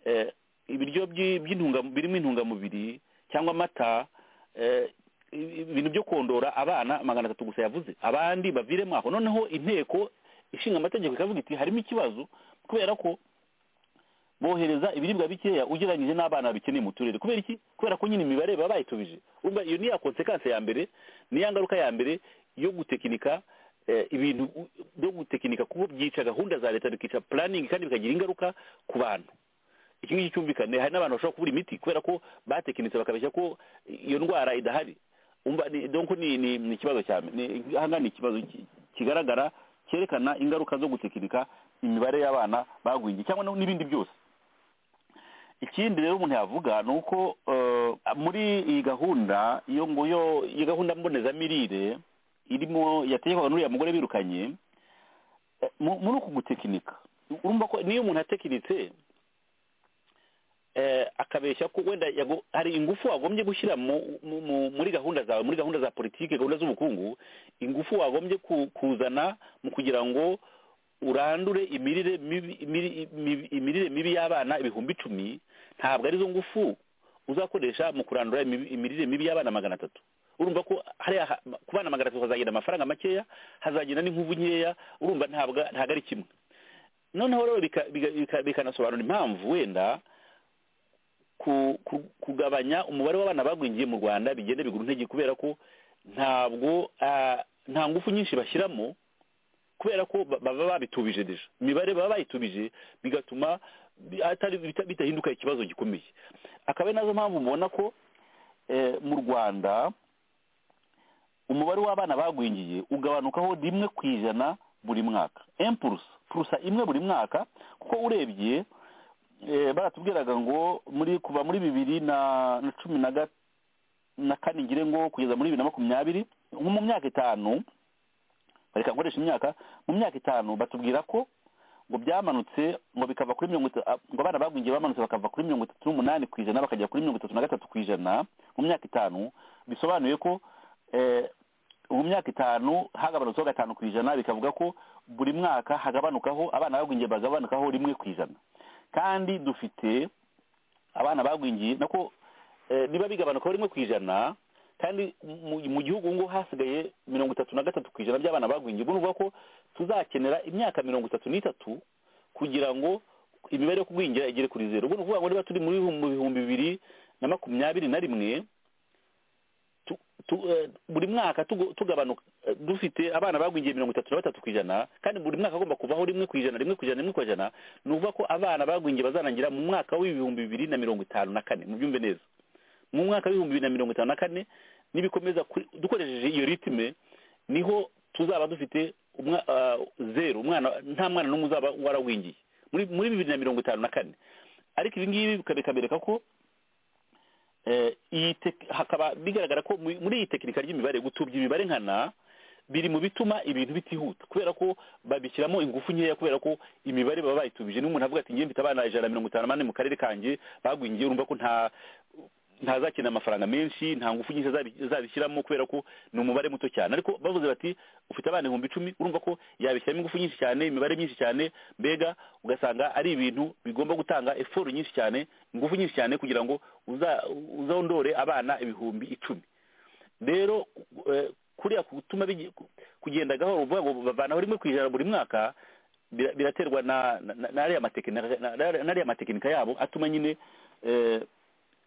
eh, ibiryo by'i- by'intunga- birimo intungamubiri cyangwa amata eh, i- ibintu byo kondora abana magana atatu gusa yavuze abandi baviremo aho noneho inteko ishinga amategeko ikavuga iti harimo ikibazo kubera ko bohereza ibiribwa bikeya ugereranyije n'abana babikeneye mu turere kubera iki kubera ko nyine imibare baba bayitubije Urumva iyo ni ya konsekanse ya mbere ni ya ngaruka ya mbere yo gutekinika eh, ibintu u- byo gutekinika kuko byica gahunda za leta bikica puraningi kandi bikagira ingaruka ku bantu iki ngiki cyumvikane hari n'abantu bashobora kubura imiti kubera ko batekinitse bakabeshya ko iyo ndwara idahari umva ni donc ni ni ni ikibazo cyane ni aha ngaha ni ikibazo ki- kigaragara cyerekana ingaruka zo gutekinika imibare y'abana bagwingiye cyangwa no- n'ibindi byose ikindi rero umuntu yavuga ni uko eh, muri iyi gahunda iyo ngo yo iyi gahunda mbonezamirire irimo yategekwaga n'uriya mugore birukanye eh, mu- muri uku gutekinika urumva ko niyo umuntu atekinitse eh, akabeshya ko wenda yago- hari ingufu wagombye gushyira mu- mu- mu- muri gahunda zawe muri gahunda za politiki gahunda z'ubukungu ingufu wagombye ku- kuzana mu kugira ngo urandure imirire mibi imiri- mibi- imirire mibi y'abana ibihumbi icumi ntabwo arizo ngufu uzakoresha mu kurandura imibi- imirire mibi y'abana magana atatu urumva ko hariya ha- ku bana magana atatu hazagenda amafaranga makeya hazagenda n'inkuvu nkeya urumva ntabwo ntabwo ari kimwe noneho rero bika- bika- bika- bikanasobanura impamvu wenda ku- ku- kugabanya umubare w'abana bagwingiye mu rwanda bigenda bigura intege kubera ko ntabwo ah, nta ngufu nyinshi bashyiramo kubera ko ba- baba babitubije deja imibare baba bayitubije bigatuma bi- atari- bita- bidahinduka ikibazo gikomeye akaba ari nazo mpamvu mubona ko eh, mu rwanda umubare w'abana bagwingiye ugabanukaho rimwe ku ijana buri mwaka empurusa purusa imwe buri mwaka kuko urebye eh, baratubwiraga ngo muri kuva muri bibiri na na cumi na ga- na kane ngire ngo kugeza muri bibiri na makumyabiri nko mu myaka itanu reka nkoresha imyaka mu myaka itanu batubwira ko ngo byamanuke ngo bikava kuri mirongo itatu ah, ngo abana bagwingiye bamanutse bakava kuri mirongo itatu n'umunani ku ijana bakagera kuri mirongo itatu na gatatu ku ijana mu myaka itanu bisobanuye ko mu myaka itanu hagabanutseho gatanu ku ijana bikavuga ko buri mwaka hagabanukaho abana bagwingiye bagabanukaho rimwe ku ijana kandi dufite abana bagwingiye nako niba bigabanukaho rimwe ku ijana kandi mu gihugu ngo hasigaye mirongo itatu na gatatu ku ijana by'abana bagwingiye ubwo ni ukuvuga ko tuzakenera imyaka mirongo itatu n'itatu kugira ngo imibare yo kugwingira igere kuri zeru ubwo ni ukuvuga ngo niba turi muri bihumbi bibiri na makumyabiri na rimwe buri mwaka tugabanuka dufite abana bagwingiye mirongo itatu na batatu ku ijana kandi buri mwaka agomba kuvaho rimwe ku ijana rimwe ku ijana rimwe ku ijana ni ukuvuga ko abana bagwingiye bazarangira mu mwaka w'ibihumbi bibiri na mirongo itanu na kane mu byumve neza mu mwaka w'ibihumbi bibiri na mirongo itanu na kane nibikomeza dukoresheje iyo ritime niho tuzaba dufite zeru umwana nta mwana n'umwe uzaba waragwingiye muri bibiri na mirongo itanu na kane ariko ibi ngibi bikabereka ko hakaba bigaragara ko muri iyi tekinika ry'imibare gutubya imibare nkana biri mu bituma ibintu bitihuta kubera ko babishyiramo ingufu nkeya kubera ko imibare baba bayitubije n'umuntu avuga ati ngiye mfite abana ijana na mirongo itanu n'umunani mu karere kanjye bagwingiye urumva ko nta ntazakenera amafaranga menshi nta ngufu nyinshi azabishyiramo kubera ko ni umubare muto cyane ariko bavuze bati ufite abana ibihumbi icumi urumva ko yabishyiramo ingufu nyinshi cyane imibare myinshi cyane mbega ugasanga ari ibintu bigomba gutanga eforu nyinshi cyane ingufu nyinshi cyane kugira ngo uzondore abana ibihumbi icumi rero kuriya gutuma kugenda gahoro uvuga ngo bavanaho rimwe ku ijana buri mwaka biraterwa n'ariya matekinika yabo atuma nyine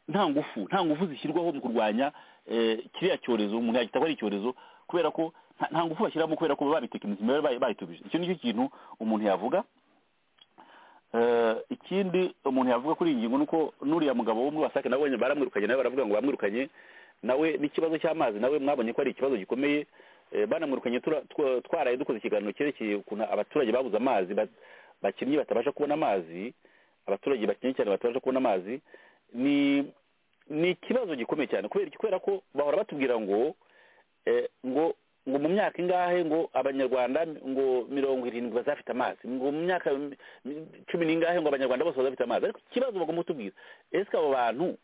nta ngufu nta ngufu zishyirwaho mu kurwanya kiriya cyorezo umuntu yagita ko ari icyorezo kubera ko nta ngufu bashyiramo kubera ko babitekinisi imibare bayitubije icyo nicyo kintu umuntu yavuga ikindi umuntu yavuga kuri iyi ngingo ni uko n'uriya mugabo wo muri wasake nawe baramwirukanye nawe baravuga ngo bamwirukanye nawe n'ikibazo cy'amazi nawe mwabonye ko ari ikibazo gikomeye banamwirukanye twaraye dukoze ikiganiro cyerekeye ukuntu abaturage babuze amazi bakinnyi batabasha kubona amazi abaturage bakinnye cyane batabasha kubona amazi ni ni ikibazo gikomeye cyane kubera ko bahora batubwira ngo ngo ngo mu myaka ingahe ngo abanyarwanda ngo mirongo irindwi bazafite amazi ngo mu myaka cumi n'ingahe ngo abanyarwanda bose bazafite amazi ariko ikibazo bagomba kutubwira ese abo bantu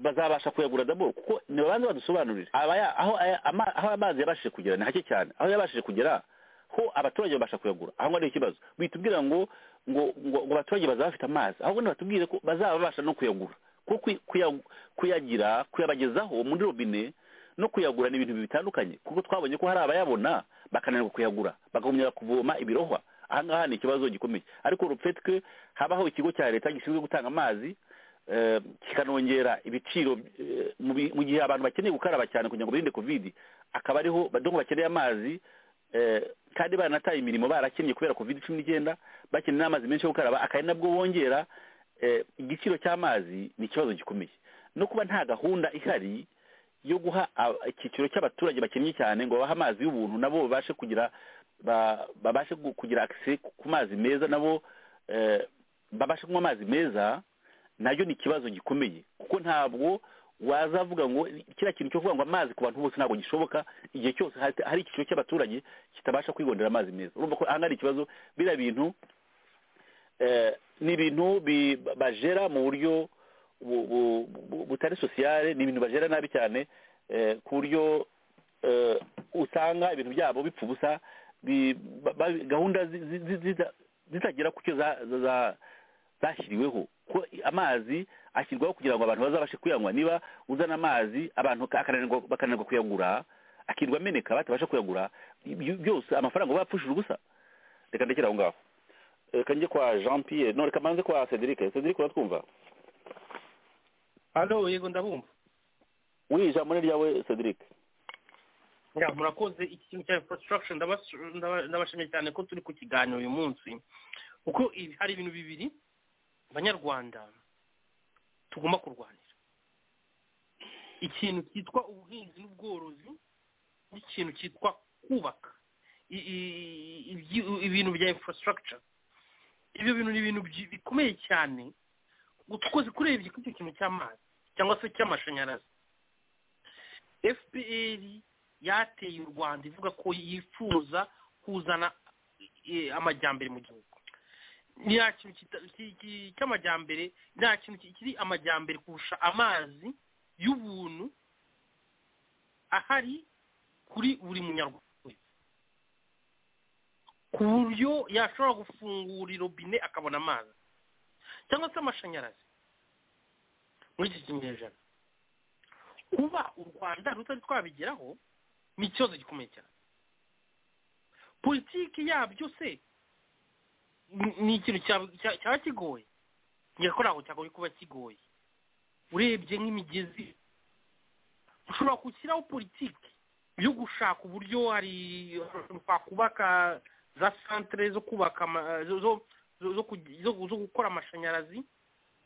bazabasha kuyagura daboro kuko nibabanza badusobanurire aho amazi yabashije kugera ni hake cyane aho yabashije kugera ho abaturage babasha kuyagura aho ngaho ni ikibazo bitubwira ngo ngo ngo abaturage bazaba bafite amazi ahubwo batubwire ko bazaba babasha no kuyagura kuko kuyagira kuyabagezaho muri robine no kuyagura ni ibintu bitandukanye kuko twabonye ko hari abayabona bakananirwa kuyagura bakongera kuvoma ibirohwa ahangaha ni ikibazo gikomeye ariko rupfetwe habaho ikigo cya leta gishinzwe gutanga amazi kikanongera ibiciro mu gihe abantu bakeneye gukaraba cyane kugira ngo birinde kovidi akaba ariho badongo bakeneye amazi kandi baranataye imirimo barakennye kubera covid cumi n'icyenda bakeneye n'amazi menshi yo gukaraba akaba ari nabwo bongera igiciro cy'amazi ni ikibazo gikomeye no kuba nta gahunda ihari yo guha icyiciro cy'abaturage bakennye cyane ngo babahe amazi y'ubuntu nabo babashe kugira babashe kugira akise ku mazi meza nabo babashe kunywa amazi meza nayo ni ikibazo gikomeye kuko ntabwo waza avuga ngo kiriya kintu cyo kuvuga ngo amazi ku bantu bose ntabwo gishoboka igihe cyose hari icyiciro cy'abaturage kitabasha kwigondera amazi meza urumva ko aha ari ikibazo biriya bintu ni ibintu bajera mu buryo butari sosiyale ni ibintu bajera nabi cyane ku buryo usanga ibintu byabo bipfa ubusa gahunda zitagera ku cyo zashyiriweho ko amazi ashyirwaho kugira ngo abantu bazabashe kuyanywa niba uzana amazi abantu bakananirwa kuyagura akirwa ameneka batabasha kuyagura byose amafaranga bapfushije ubusa reka ndekere aho ngaho reka njye kwa jean pierre none kamanze kwa cedric cedric uratwumva hano yego ndabumva uri ijambo ni ryawe cedric murakoze iki kintu cya infrastructure ndabashimye cyane ko turi ku kiganiro uyu munsi kuko hari ibintu bibiri abanyarwanda tugomba kurwanira ikintu cyitwa ubuhinzi n'ubworozi n'ikintu cyitwa kubaka ibintu bya infrastructure ibyo bintu ni ibintu bikomeye cyane utwoze kurebye kuri icyo kintu cy'amazi cyangwa se cy'amashanyarazi fpr yateye u rwanda ivuga ko yifuza kuzana amajyambere mu gihugu nta kintu cy'amajyambere nta kintu kiri amajyambere kurusha amazi y'ubuntu ahari kuri buri munyarwanda wese ku buryo yashobora gufungura irobine akabona amazi cyangwa se amashanyarazi muri iki kinyejana kuba u rwanda rutari twabigeraho ni ikibazo gikomeye cyane politiki yabyo se ni- ni ikintu cyaba cya- cyaba kigoye nyakora aho cyagoye kuba kigoye urebye nk'imigezi ushobora gushyiraho politiki yo gushaka uburyo hari twakubaka za santere zo kubaka ama- zo- zo- zo- zo kug- zo- zo gukora amashanyarazi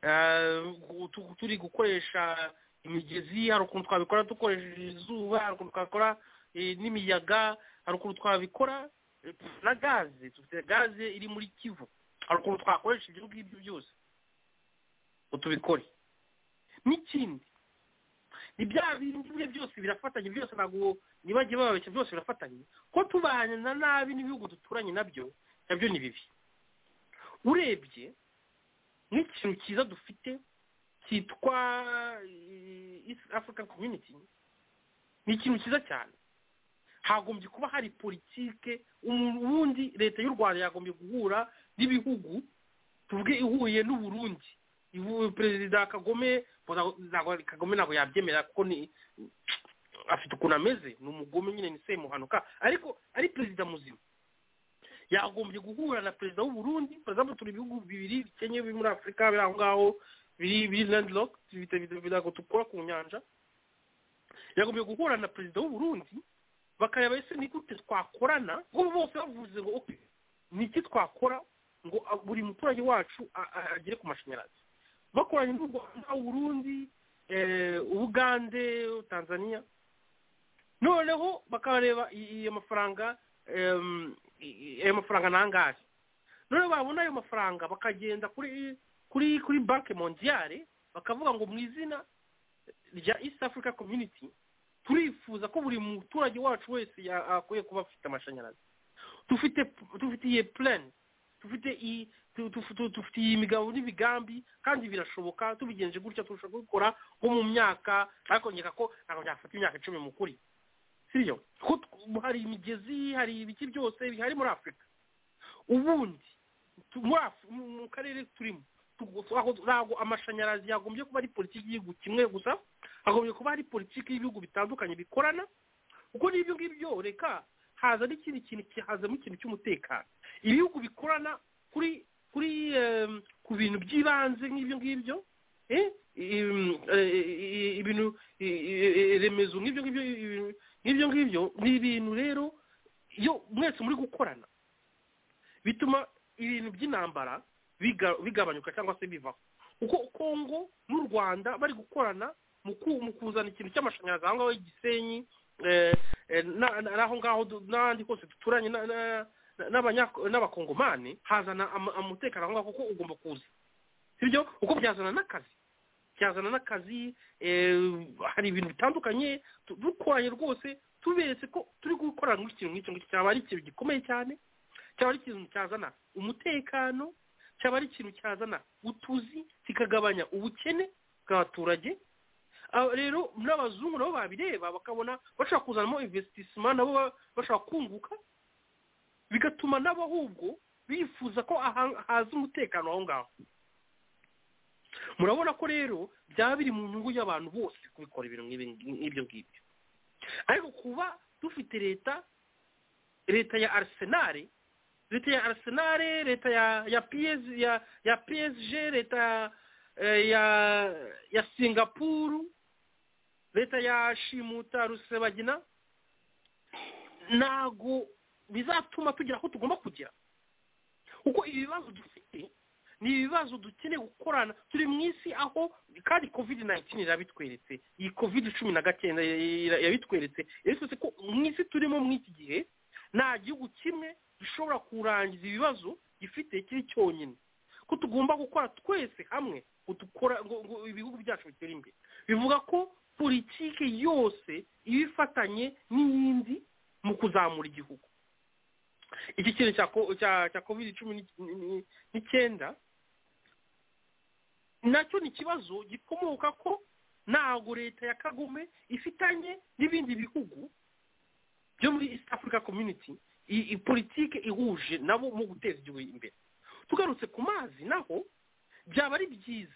eh, tu- turi gukoresha imigezi hari ukuntu twabikora dukoresheje izuba hari ukuntu twakora eh, n'imiyaga hari ukuntu twabikora eh, na gaze dufite gaze iri muri kivu hari ukuntu twakoresha ibyo ngibyo byose ngo tubikore n'ikindi ni bya bindi bimwe byose birafatanye byose ntabwo ntibajye bababeshya byose birafatanye ko tubana na nabi n'ibihugu duturanye nabyo nabyo ni bibi urebye nk'ikintu cyiza dufite cyitwa eh, East African Community ni ikintu cyiza cyane hagombye kuba hari politike ubundi leta y'u rwanda yagombye guhura n'ibihugu tuvuge ihuye n'uburundi Ibu- perezida kagome ntabwo- ntabwo- kagome ntabwo yabyemera kuko ni afite ukuntu ameze ni umugome nyine ni semuhanuka ariko ari perezida muzima yagombye guhura na perezida w'uburundi perezida turi ibihugu bibiri bikennye biri muri afurika biri aho ngaho biri biri landlock ntabwo dukora ku nyanja yagombye guhura na perezida w'uburundi bakareba ese ni gute twakorana ubu bose bavuze ngo okay ni iki twakora ngo a- buri muturage wacu a- a- agere ku mashanyarazi bakoranye n'u rwanda uburundi eh, ubugande tanzania noneho bakareba i- i- ayo mafaranga em, i- i- ayo mafaranga ni angahe noneho babona ayo mafaranga bakagenda kuri kuri kuri banki mondiale bakavuga ngo mu izina rya east africa community turifuza ko buri muturage wacu wese ya- akwiye kuba afite amashanyarazi dufite dufitiye plan dufite i- tu- tu- tu- dufitiye imigabo n'imigambi kandi birashoboka tubigenje gutya turashobora kubikora nko mu myaka ariko nkeka ko ntabwo byafata imyaka icumi mu kuri sibyo ko tw- hari imigezi hari ibiki byose bihari muri afurika ubundi tu- muri Af- mu mu karere turimo tu- aho- ntabwo amashanyarazi yagombye kuba ari politiki y'igihugu kimwe gusa hagombye kuba hari politiki y'ibihugu bitandukanye bikorana kuko n'ibyo ngibyo reka haza n'ikindi kintu hazamo ikintu cy'umutekano ibihugu bikorana kuri kuri em, ku bintu by'ibanze nk'ibyo ngibyo eh, em, eh, eh, ibintu eh, eh, remezo nk'ibyo ngibyo ibintu- nk'ibyo ngibyo ni ibintu rero iyo mwese muri gukorana bituma ibintu by'intambara biga- bigabanyuka cyangwa se bivaho uko kongo n'u rwanda bari gukorana mu ku- mu kuzana ikintu cy'amashanyarazi aho ngaho i gisenyi eh, eh, na- na- n'aho ngaho du- n'ahandi hose duturanye na- na- na- n'abanya- n'abakongomani hazana ama- umutekano aho ngaho kuko ugomba kuza sibyo kuko byazana n'akazi byazana n'akazi eh, hari ibintu bitandukanye tu- dukoranye rwose tuberetse ko turi gukorana nk'ikintu nk'icyo ngicyo cyaba ari ikintu gikomeye cyane cyaba ari ikintu cyazana umutekano cyaba ari ikintu cyazana utuzi kikagabanya ubukene bw'abaturage Ah, rero n'abazungu nabo babireba bakabona bashobora kuzanamo investissement nabo ba- bashobora kunguka bigatuma nabo ahubwo bifuza ko aha- haza umutekano aho ngaho murabona ko rero byaba biri mu nyungu y'abantu bose kubikora ibintu nk'ibi- nk'ibyo ngibyo ariko kuba dufite leta leta ya arisenali leta ya Arsenal leta ya ya PS ya ya PSG leta eh, ya ya Singapore leta ya Shimuta Rusebagina nago bizatuma tugira aho tugomba kujya kuko ibibazo dufite ni ibibazo dukeneye gukorana turi mu isi aho kandi covid 19 irabitweretse iyi covid cumi na gatenda yabitweretse yabitweretse ko mu isi turimo muri iki gihe nta gihugu kimwe gishobora kurangiza ibibazo gifite kiri cyonyine ko tugomba gukora twese hamwe ngo dukora ngo ngo ibihugu byacu bitere imbere bivuga ko politiki yose iba ifatanye n'iyindi mu kuzamura igihugu iki kintu cya ko- cya- cya covid cumi n'i- n'i- n'icyenda nacyo ni ikibazo gikomoka ko ntabwo leta ya kagume ifitanye n'ibindi bihugu byo muri east africa community i- i- politike ihuje nabo mu guteza igihugu imbere tugarutse ku mazi naho byaba ari byiza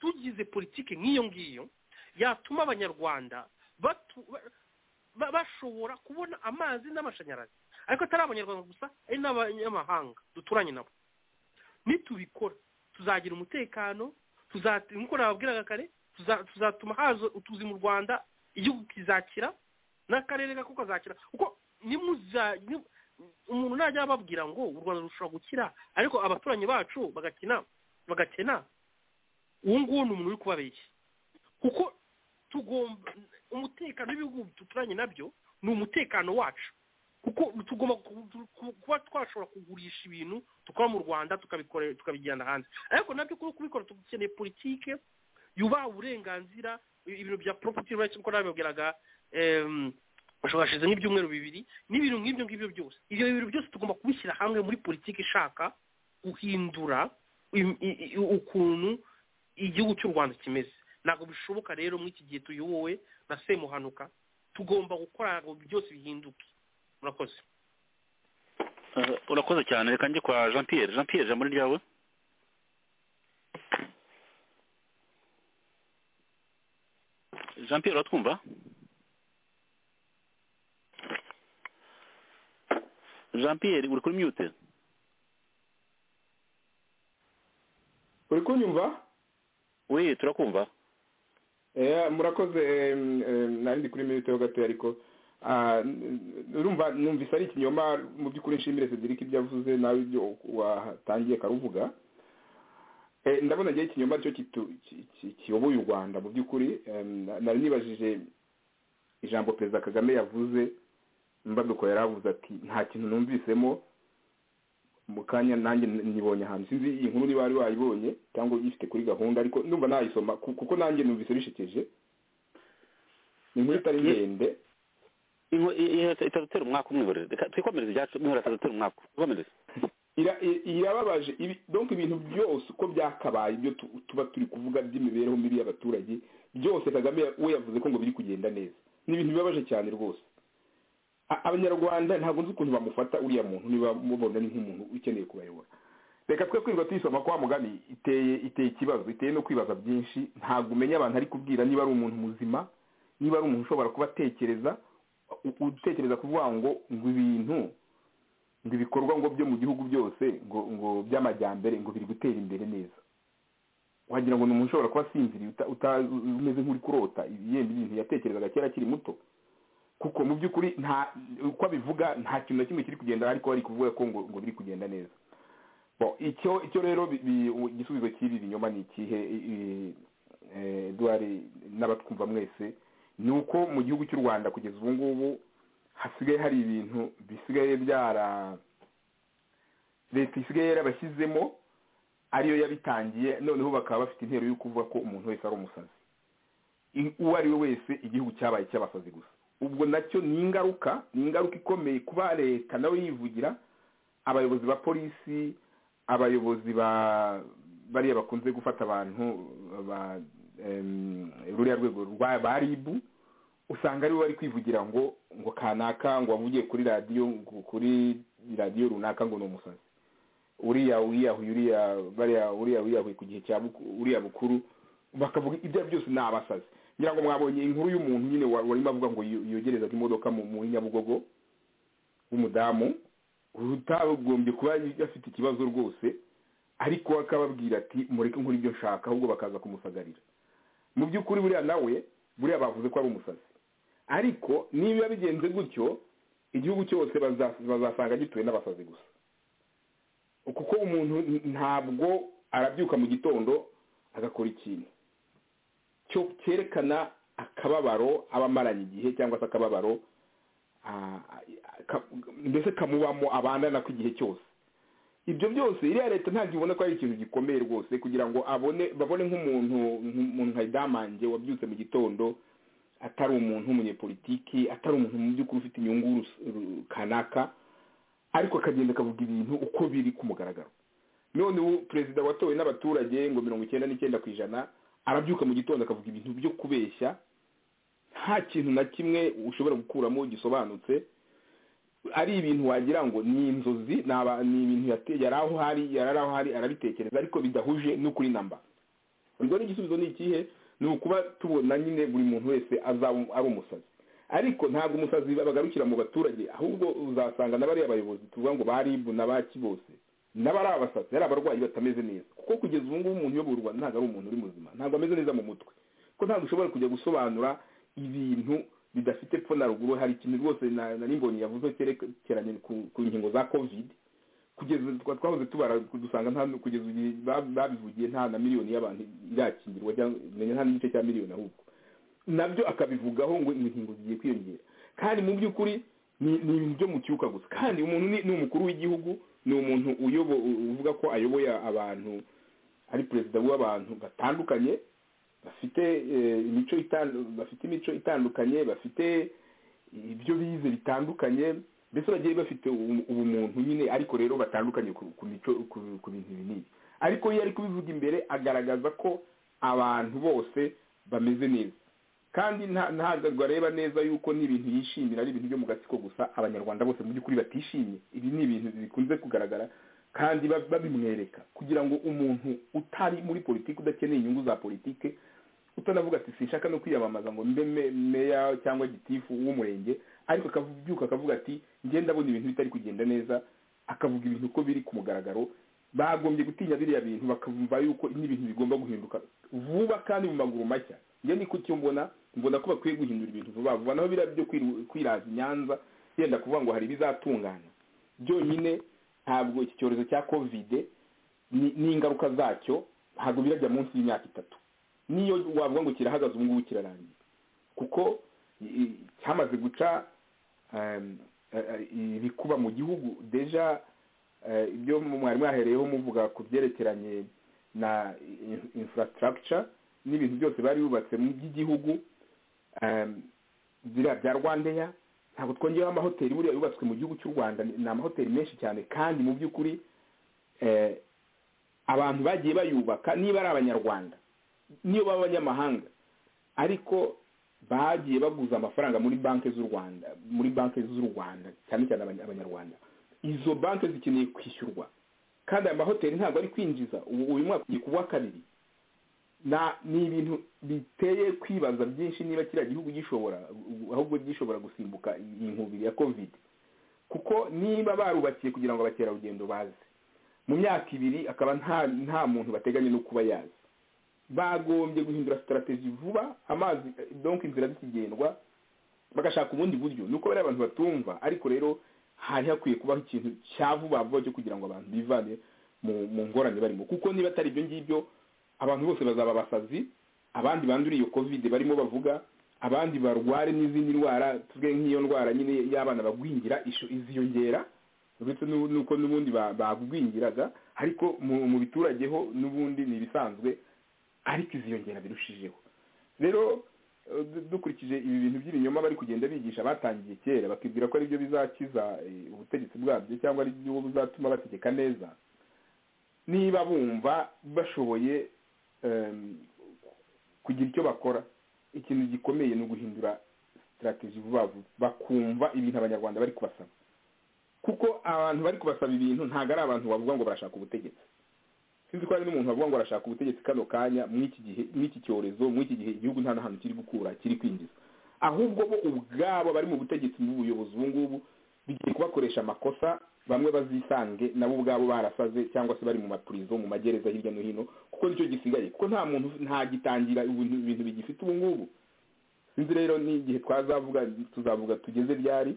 tugize politike nk'iyo ngiyo yatuma abanyarwanda batu- ba- ba- bashobora kubona amazi n'amashanyarazi ariko atari abanyarwanda gusa ari n'abanyamahanga duturanye nabo nitubikora tuzagira umutekano tuza- nk'uko nababwiraga kare tuza- tuzatuma haza utuzi mu rwanda igihugu kizakira n'akarere kako kazakira kuko nimuza ni- umuntu najya ababwira ngo u rwanda rushobora gukira ariko abaturanyi bacu bagakina bagakena uwo nguwo ni umuntu uri kubabeshya kuko tugomba umutekano w'ibihugu duturanye nabyo ni umutekano wacu kuko tugomba ku- ku- ku- kuba twashobora kugurisha ibintu tukora mu rwanda tukabikore tukabijyana hanze ariko nabyo kuba kubikora dukeneye politike yubaha uburenganzira ibintu bya property rights uko nabibabwiraga em, bashobora hashize nk'ibyumweru bibiri n'ibintu nk'ibyo ngibyo byose ibyo bintu byose tugomba kubishyira hamwe muri politiki ishaka guhindura im- i- i- ukuntu igihugu cy'u rwanda kimeze ntabwo bishoboka rero muri iki gihe tuyobowe na semuhanuka tugomba gukora ngo byose bihinduke murakoze Eh, urakoze cyane reka njye kwa jean pierre jean pierre ijambo ni ryawe jean pierre uratwumva jean pierre uri kuri mute uri kunyumva we turakumva Eh, murakoze em, em, nari ndi kuri minute ho gato ariko ah, n- n- urumva numvise ari ikinyoma mu by'ukuri nshimire Cedric ibyo avuze nawe ibyo watangiye karuvuga Eh, ndabona ngewe ikinyoma cyo kiyoboye u rwanda mu by'ukuri em, na- nari nibajije ijambo perezida kagame yavuze mbaduko yaravuze ati nta kintu numvisemo mu kanya nanjye nyibonye ahantu sinzi iyi nkuru niba wari wayibonye cyangwa uyifite kuri gahunda ariko ndumva nayisoma ku- kuko nanjye numvise bishekeje ni inkuru itari ndende Inko- i- i- itatutera umwaka umwe buri reka twikomereze ibyacu mwihora itatutera umwaka twikomereze ira- i- irababaje ibi- donc ibintu byose uko byakabaye ibyo tu- tuba turi kuvuga by'imibereho mibi y'abaturage byose kagame ya- we yavuze ko ngo biri kugenda neza ni ibintu bibabaje cyane rwose A- abanyarwanda ntabwo nzi ukuntu bamufata uriya muntu niba mubona ni nk'umuntu ukeneye kubayobora reka twe kwirirwa tuyisoma kwa mugani iteye iteye ikibazo iteye no kwibaza byinshi ntabwo umenya abantu ari kubwira niba ari umuntu muzima niba ari umuntu ushobora kuba atekereza u- utekereza kuvuga ngo ngo ibintu ngo ibikorwa ngo byo mu gihugu byose ngo ngo by'amajyambere ngo biri gutera imbere neza wagira ngo ni umuntu ushobora kuba asinziriye uta- uta- umeze nk'uri kurota yenda ibintu yatekerezaga kera akiri muto kuko mu by'ukuri nta uko abivuga nta kintu na kimwe kiri kugenda ariko bari kuvuga ko ngo ngo biri kugenda neza Bon, icyo icyo rero bi- bi- u- igisubizo cy'ibi binyoma ni ikihe i- i- eh, Edouard n'abatwumva mwese ni uko mu gihugu cy'u rwanda kugeza ubu ngubu hasigaye hari ibintu bisigaye byara leta isigaye yarabashyizemo ariyo yabitangiye noneho bakaba bafite intero yo kuvuga ko umuntu wese ari umusazi I- uwo ari we wese igihugu cyabaye cy'abasazi gusa ubwo nacyo ni ingaruka ni ingaruka ikomeye kuba leta nawe yivugira abayobozi ba polisi abayobozi ba bariya bakunze gufata abantu ba em, ruriya rwego rwa ba ribu usanga aribo bari kwivugira ngo ngo kanaka ngo wavugiye kuri radiyo ngo kuri radiyo runaka ngo ni umusazi uriya wiyahuye uriya bariya uriya wiyahuye ku gihe cya buku- uriya bukuru bakavuga ibyo ari byo byose ni abasazi ngira ngo mwabonye inkuru y'umuntu nyine wa- warimo avuga ngo yo- yogerezaga imodoka mu mu nyabugogo w'umudamu utagombye kuba afite ikibazo rwose ariko akababwira ati mureke nkora ibyo nshaka ahubwo bakaza kumusagarira mu by'ukuri buriya nawe buriya bavuze ko ari umusazi ariko niba bigenze gutyo igihugu cyose baza- bazasanga gituwe n'abasazi gusa kuko umuntu ntabwo arabyuka mu gitondo agakora ikintu cyo cyerekana akababaro aba amaranye igihe cyangwa se akababaro ah, ka- mbese kamubamo abandana ko igihe cyose ibyo byose iriya leta ntabwo ibona ko ari ikintu gikomeye rwose kugira ngo abone babone nk'umuntu nk'umuntu nka damange wabyutse mu gitondo atari umuntu w'umunyepolitiki atari umuntu mu by'ukuri ufite inyungu rus- ru- kanaka ariko akagenda akavuga ibintu uko biri ku mugaragaro none ubu perezida watowe n'abaturage ngo mirongo icyenda n'icyenda ku ijana arabyuka mu gitondo akavuga ibintu byo kubeshya nta kintu na kimwe ushobora gukuramo gisobanutse ari ibintu wagira ngo ni inzozi ni aba- ni ibintu yate- yari aho hari yari ari aho hari arabitekereza ariko bidahuje n'ukuri namba ubwo n'igisubizo ni ikihe ni ukuba tubona nyine buri muntu wese azaba ari umusazi ariko ntabwo umusazi bagarukira mu baturage ahubwo uzasanga n'abariya bayobozi tuvuga ngo ba ribu na ba bose n'abari abasazi ari abarwayi batameze neza kuko kugeza ubu ngubu umuntu uyoborwa ntabwo ari umuntu uri muzima ntabwo ameze neza mu mutwe kuko ntabwo ushobora kujya gusobanura ibintu bidafite epfo na ruguru hari ikintu rwose na- nari mbonye yavuze cyerekeranye ku- ku nkingo za covid kugeza twa- twahoze tubara dusanga nta kugeza igihe ba- babivugiye nta na miliyoni y'abantu irakingirwa cyangwa menya nta n'igice cya miliyoni ahubwo nabyo akabivugaho ngo inkingo zigiye kwiyongera kandi mu by'ukuri ni ni ibintu byo mu cyuka gusa kandi umuntu ni ni umukuru w'igihugu ni umuntu uyobo uvuga ko ayoboye abantu ari perezida w'abantu batandukanye bafite eh, imico itandu- bafite imico itandukanye bafite ibyo bize bitandukanye mbese bagiye bafite ubu- ubumuntu nyine ariko rero batandukanye ku ku mico ku- ku bintu ibi n'ibi ariko iyo ari kubivuga imbere agaragaza ko abantu bose bameze neza kandi nta- ntabwo areba neza yuko n'ibintu yishimira ari ibintu byo mu gatsiko gusa abanyarwanda bose mu by'ukuri batishimye ibi ni ibintu bikunze kugaragara kandi ba- babimwereka kugira ngo umuntu utari muri politiki udakeneye inyungu za politiki utanavuga ati sinshaka no kwiyamamaza ngo mbe me- meya cyangwa gitifu w'umurenge ariko akabyuka akavuga ati ngenda abona ibintu bitari kugenda neza akavuga ibintu uko biri ku mugaragaro bagombye gutinya biriya bintu bakumva yuko n'ibintu bigomba guhinduka vuba kandi mu maguru mashya njye niko icyo mbona mbona ko bakwiye guhindura ibintu vuba vuba naho biriya byo kwiru- kwiraza inyanza yenda kuvuga ngo hari ibizatungana byonyine ntabwo iki cyorezo cya kovide ni- n'ingaruka zacyo ntabwo birajya munsi y'imyaka itatu niyo wavuga ngo kirahagaze ubu ngubu kirarangiye kuko i- i- cyamaze guca um, eh, eh, ibikuba mu gihugu deja eh, ibyo mwari mwahereyeho muvuga ku byerekeranye na in- infrastructure n'ibintu byose bari bubatse mu by'igihugu um, biriya bya rwandeya ntabwo twongeyeho amahoteli buriya yubatswe mu gihugu cy'u rwanda ni ni amahoteli menshi cyane kandi mu by'ukuri eh, abantu bagiye bayubaka niba ari abanyarwanda niyo baba abanyamahanga ariko bagiye baguza amafaranga muri banki z'u rwanda muri banki z'u rwanda cyane cyane abany- abanyarwanda izo banki zikeneye kwishyurwa kandi aya mahoteli ntabwo ari kwinjiza ubu uyu mwaka ugiye kuwa kabiri na ni ibintu biteye kwibaza byinshi niba kiriya gihugu gishobora ahubwo gishobora gusimbuka iyi nkubiri ya covid kuko niba barubakiye kugira ngo abakerarugendo baze mu myaka ibiri akaba nta nta muntu bateganya no kuba yaza bagombye guhindura sitarategi vuba amazi donk inzira zikigendwa bagashaka ubundi buryo nuko bariya abantu batumva ariko rero hari hakwiye kubaho ikintu cya vuba vuba cyo kugira ngo abantu bivane mu mu ngorane barimo kuko niba atari ibyo ngibyo abantu bose bazaba abasazi abandi banduriye iyo kovide barimo bavuga abandi barware n'izindi ndwara tuvuge nk'iyo ndwara nyine y'abana bagwingira ishu- iziyongera uretse n'u- n'uko n'ubundi ba- bagwingiraga ariko mu mu biturage ho n'ubundi ni ibisanzwe ariko iziyongera birushijeho rero eh, du- dukurikije ibi bintu by'ibinyoma bari kugenda bigisha batangiye kera bakibwira ko ari byo bizakiza eh, ubutegetsi bwabyo cyangwa ari byo buzatuma bategeka neza niba bumva bashoboye em, kugira icyo bakora ikintu gikomeye ni uguhindura sitarateji vuba vuba bakumva ibintu abanyarwanda bari kubasaba kuko abantu bari kubasaba ibintu ntabwo ari abantu bavuga ngo barashaka ubutegetsi sinzi ko hari n'umuntu wavuga ngo arashaka ubutegetsi kano kanya mw'iki gihe mw'iki cyorezo mw'iki gihe igihugu nta na hantu kiri gukura kiri kwinjiza ahubwo bo ubwabo bari mu butegetsi n'ubuyobozi ubu ngubu bigiye kubakoresha amakosa bamwe bazisange nabo ubwabo barasaze cyangwa se bari mu mapurizo mu magereza hirya no hino kuko nicyo gisigaye kuko nta muntu ntagitangira ibintu ibintu bigifite ubu ngubu sinzi rero n'igihe twazavuga tuzavuga tugeze ryari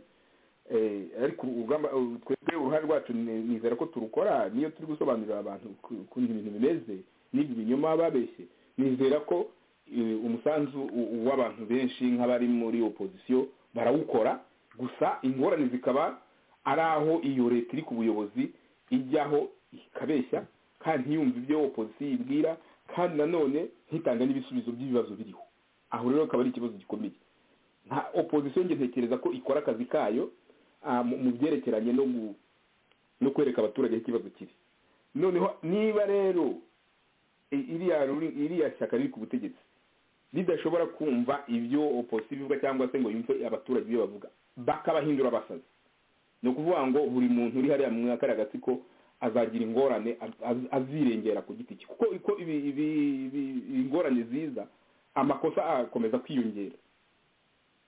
Eh, ariko urugamba u- twebwe uruhare rwacu ni- nizera ko turukora niyo turi gusobanurira abantu ku- ukuntu ibintu bimeze n'ibi binyoma babeshye nizera ko eh, umusanzu u- w'abantu benshi nk'abari muri opozisiyo barawukora gusa ingorane zikaba ari aho iyo leta iri ku buyobozi ijyaho ikabeshya kandi ntiyumve ibyo opozisiyo ibwira kandi nanone ntitange n'ibisubizo by'ibibazo biriho aho rero akaba ari ikibazo gikomeye nta opozisiyo njye ntekereza ko ikora akazi kayo ah, mu- mu byerekeranye no gu- no kwereka abaturage aho ikibazo kiri noneho niba rero i- iriya ruri- iriya shyaka riri ku butegetsi ridashobora kumva ibyo opozisiyo ivuga cyangwa se ngo yumve abaturage ibyo bavuga bakabahindura abasazi ni ukuvuga ngo buri muntu uri hariya mu mwaka agatsiko azagira ingorane az- az- azirengera ku giti cye kuko uko ibi- ibi- ibi- ingorane ziza amakosa agakomeza kwiyongera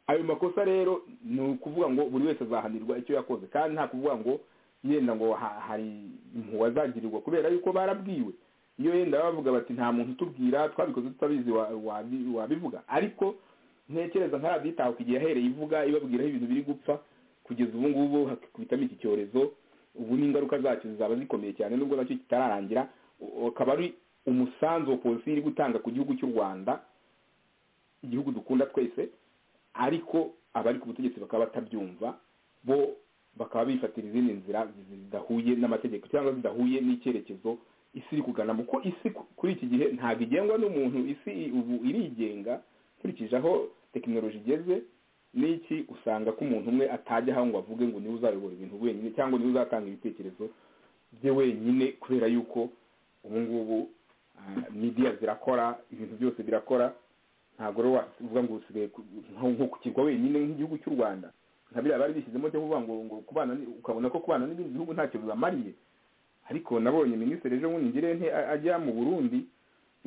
ayo makosa rero ni ukuvuga ngo buri wese azahanirwa icyo yakoze kandi nta kuvuga ngo yenda ngo ha- hari impuhwe azagirirwa kubera yuko barabwiwe iyo yenda bavuga bati nta muntu utubwira twabikoze tutabizi wa- wabi- wabivuga ariko ntekereza ntarabitahuka igihe yahereye ivuga ibabwira aho ibintu biri gupfa kugeza ubu ngubu hakikubitamo iki cyorezo ubu n'ingaruka zacyo zizaba zikomeye cyane nubwo nacyo kitararangira u- ukaba ari umusanzu wa polisi iri gutanga ku gihugu cy'u rwanda igihugu dukunda twese ariko abari ku butegetsi bakaba batabyumva bo bakaba bifatira izindi nzira zi- zidahuye n'amategeko cyangwa zidahuye n'icyerekezo isi iri kuganamo kuko isi ku- kuri iki gihe ntabwo igengwa n'umuntu isi i- ubu irigenga nkurikije aho tekinoloji igeze n'iki usanga ko umuntu umwe atajya aho ngo avuge ngo niwe uzayobora ibintu wenyine cyangwa niwe uzatanga ibitekerezo bye wenyine kubera yuko ubu ngubu ah, media zirakora ibintu byose birakora ntabwo rero wavuga ngo usigaye ku- nko- nko kukirwa wenyine nk'igihugu cy'u rwanda nka biriya bari bishyizemo cyo kuvuga ngo ngo kubana ni- ukabona ko kubana n'ibindi bihugu ntacyo bibamariye ariko nabonye minisitiri ejo bundi ngirente ajya mu burundi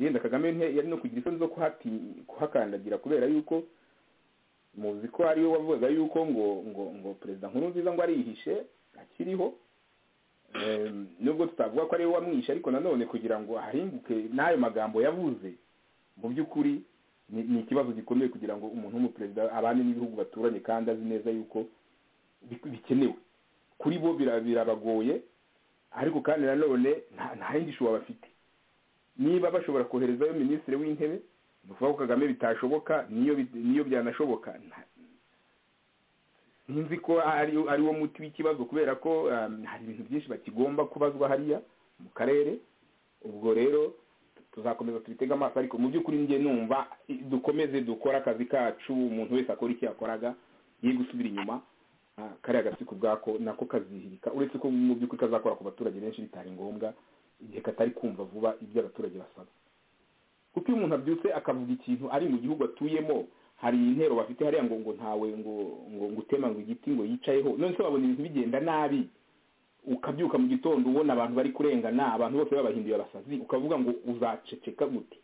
yenda kagame nte yari no kugira isoni zo kuhati- kuhakandagira kubera yuko muzi ko ariwe wavugaga yuko ngo ngo ngo perezida nkuru nziza ngo arihishe akiriho Em, nubwo tutavuga ko ariwe wamwishe ariko nanone kugira ngo ahinguke n'ayo magambo yavuze mu by'ukuri ni ni ikibazo gikomeye kugira ngo umuntu w'umuperezida abane n'ibihugu baturanye kandi azi neza yuko bi- bikenewe kuri bo bira- birabagoye ariko kandi nanone nta- nta yindi shuwa bafite niba bashobora koherezayo minisitiri w'intebe ni ukuvuga ko kagame bitashoboka niyo bi- niyo byanashoboka nta- nzi ko ari ari wo muti w'ikibazo kubera ko um, hari ibintu byinshi bakigomba kubazwa hariya mu karere ubwo rero tuzakomeza tubitega amaso ariko mu by'ukuri njye numva i- dukomeze dukore akazi kacu umuntu wese akora icyo yakoraga ye gusubira inyuma ah, kariya gatsiko ubwako nako kazihirika uretse ko mu by'ukuri kazakora ku baturage benshi bitari ngombwa igihe katari kumva vuba ibyo abaturage basaba kuko iyo umuntu abyutse akavuga ikintu ari mu gihugu atuyemo hari intero bafite hariya ngo ngo ntawe ngo ngo ngo utema ngo igiti ngo yicayeho none se wabona ibintu bigenda nabi ukabyuka mu gitondo ubona abantu bari kurengana abantu bose babahinduye abasazi ukavuga ngo uzaceceka gute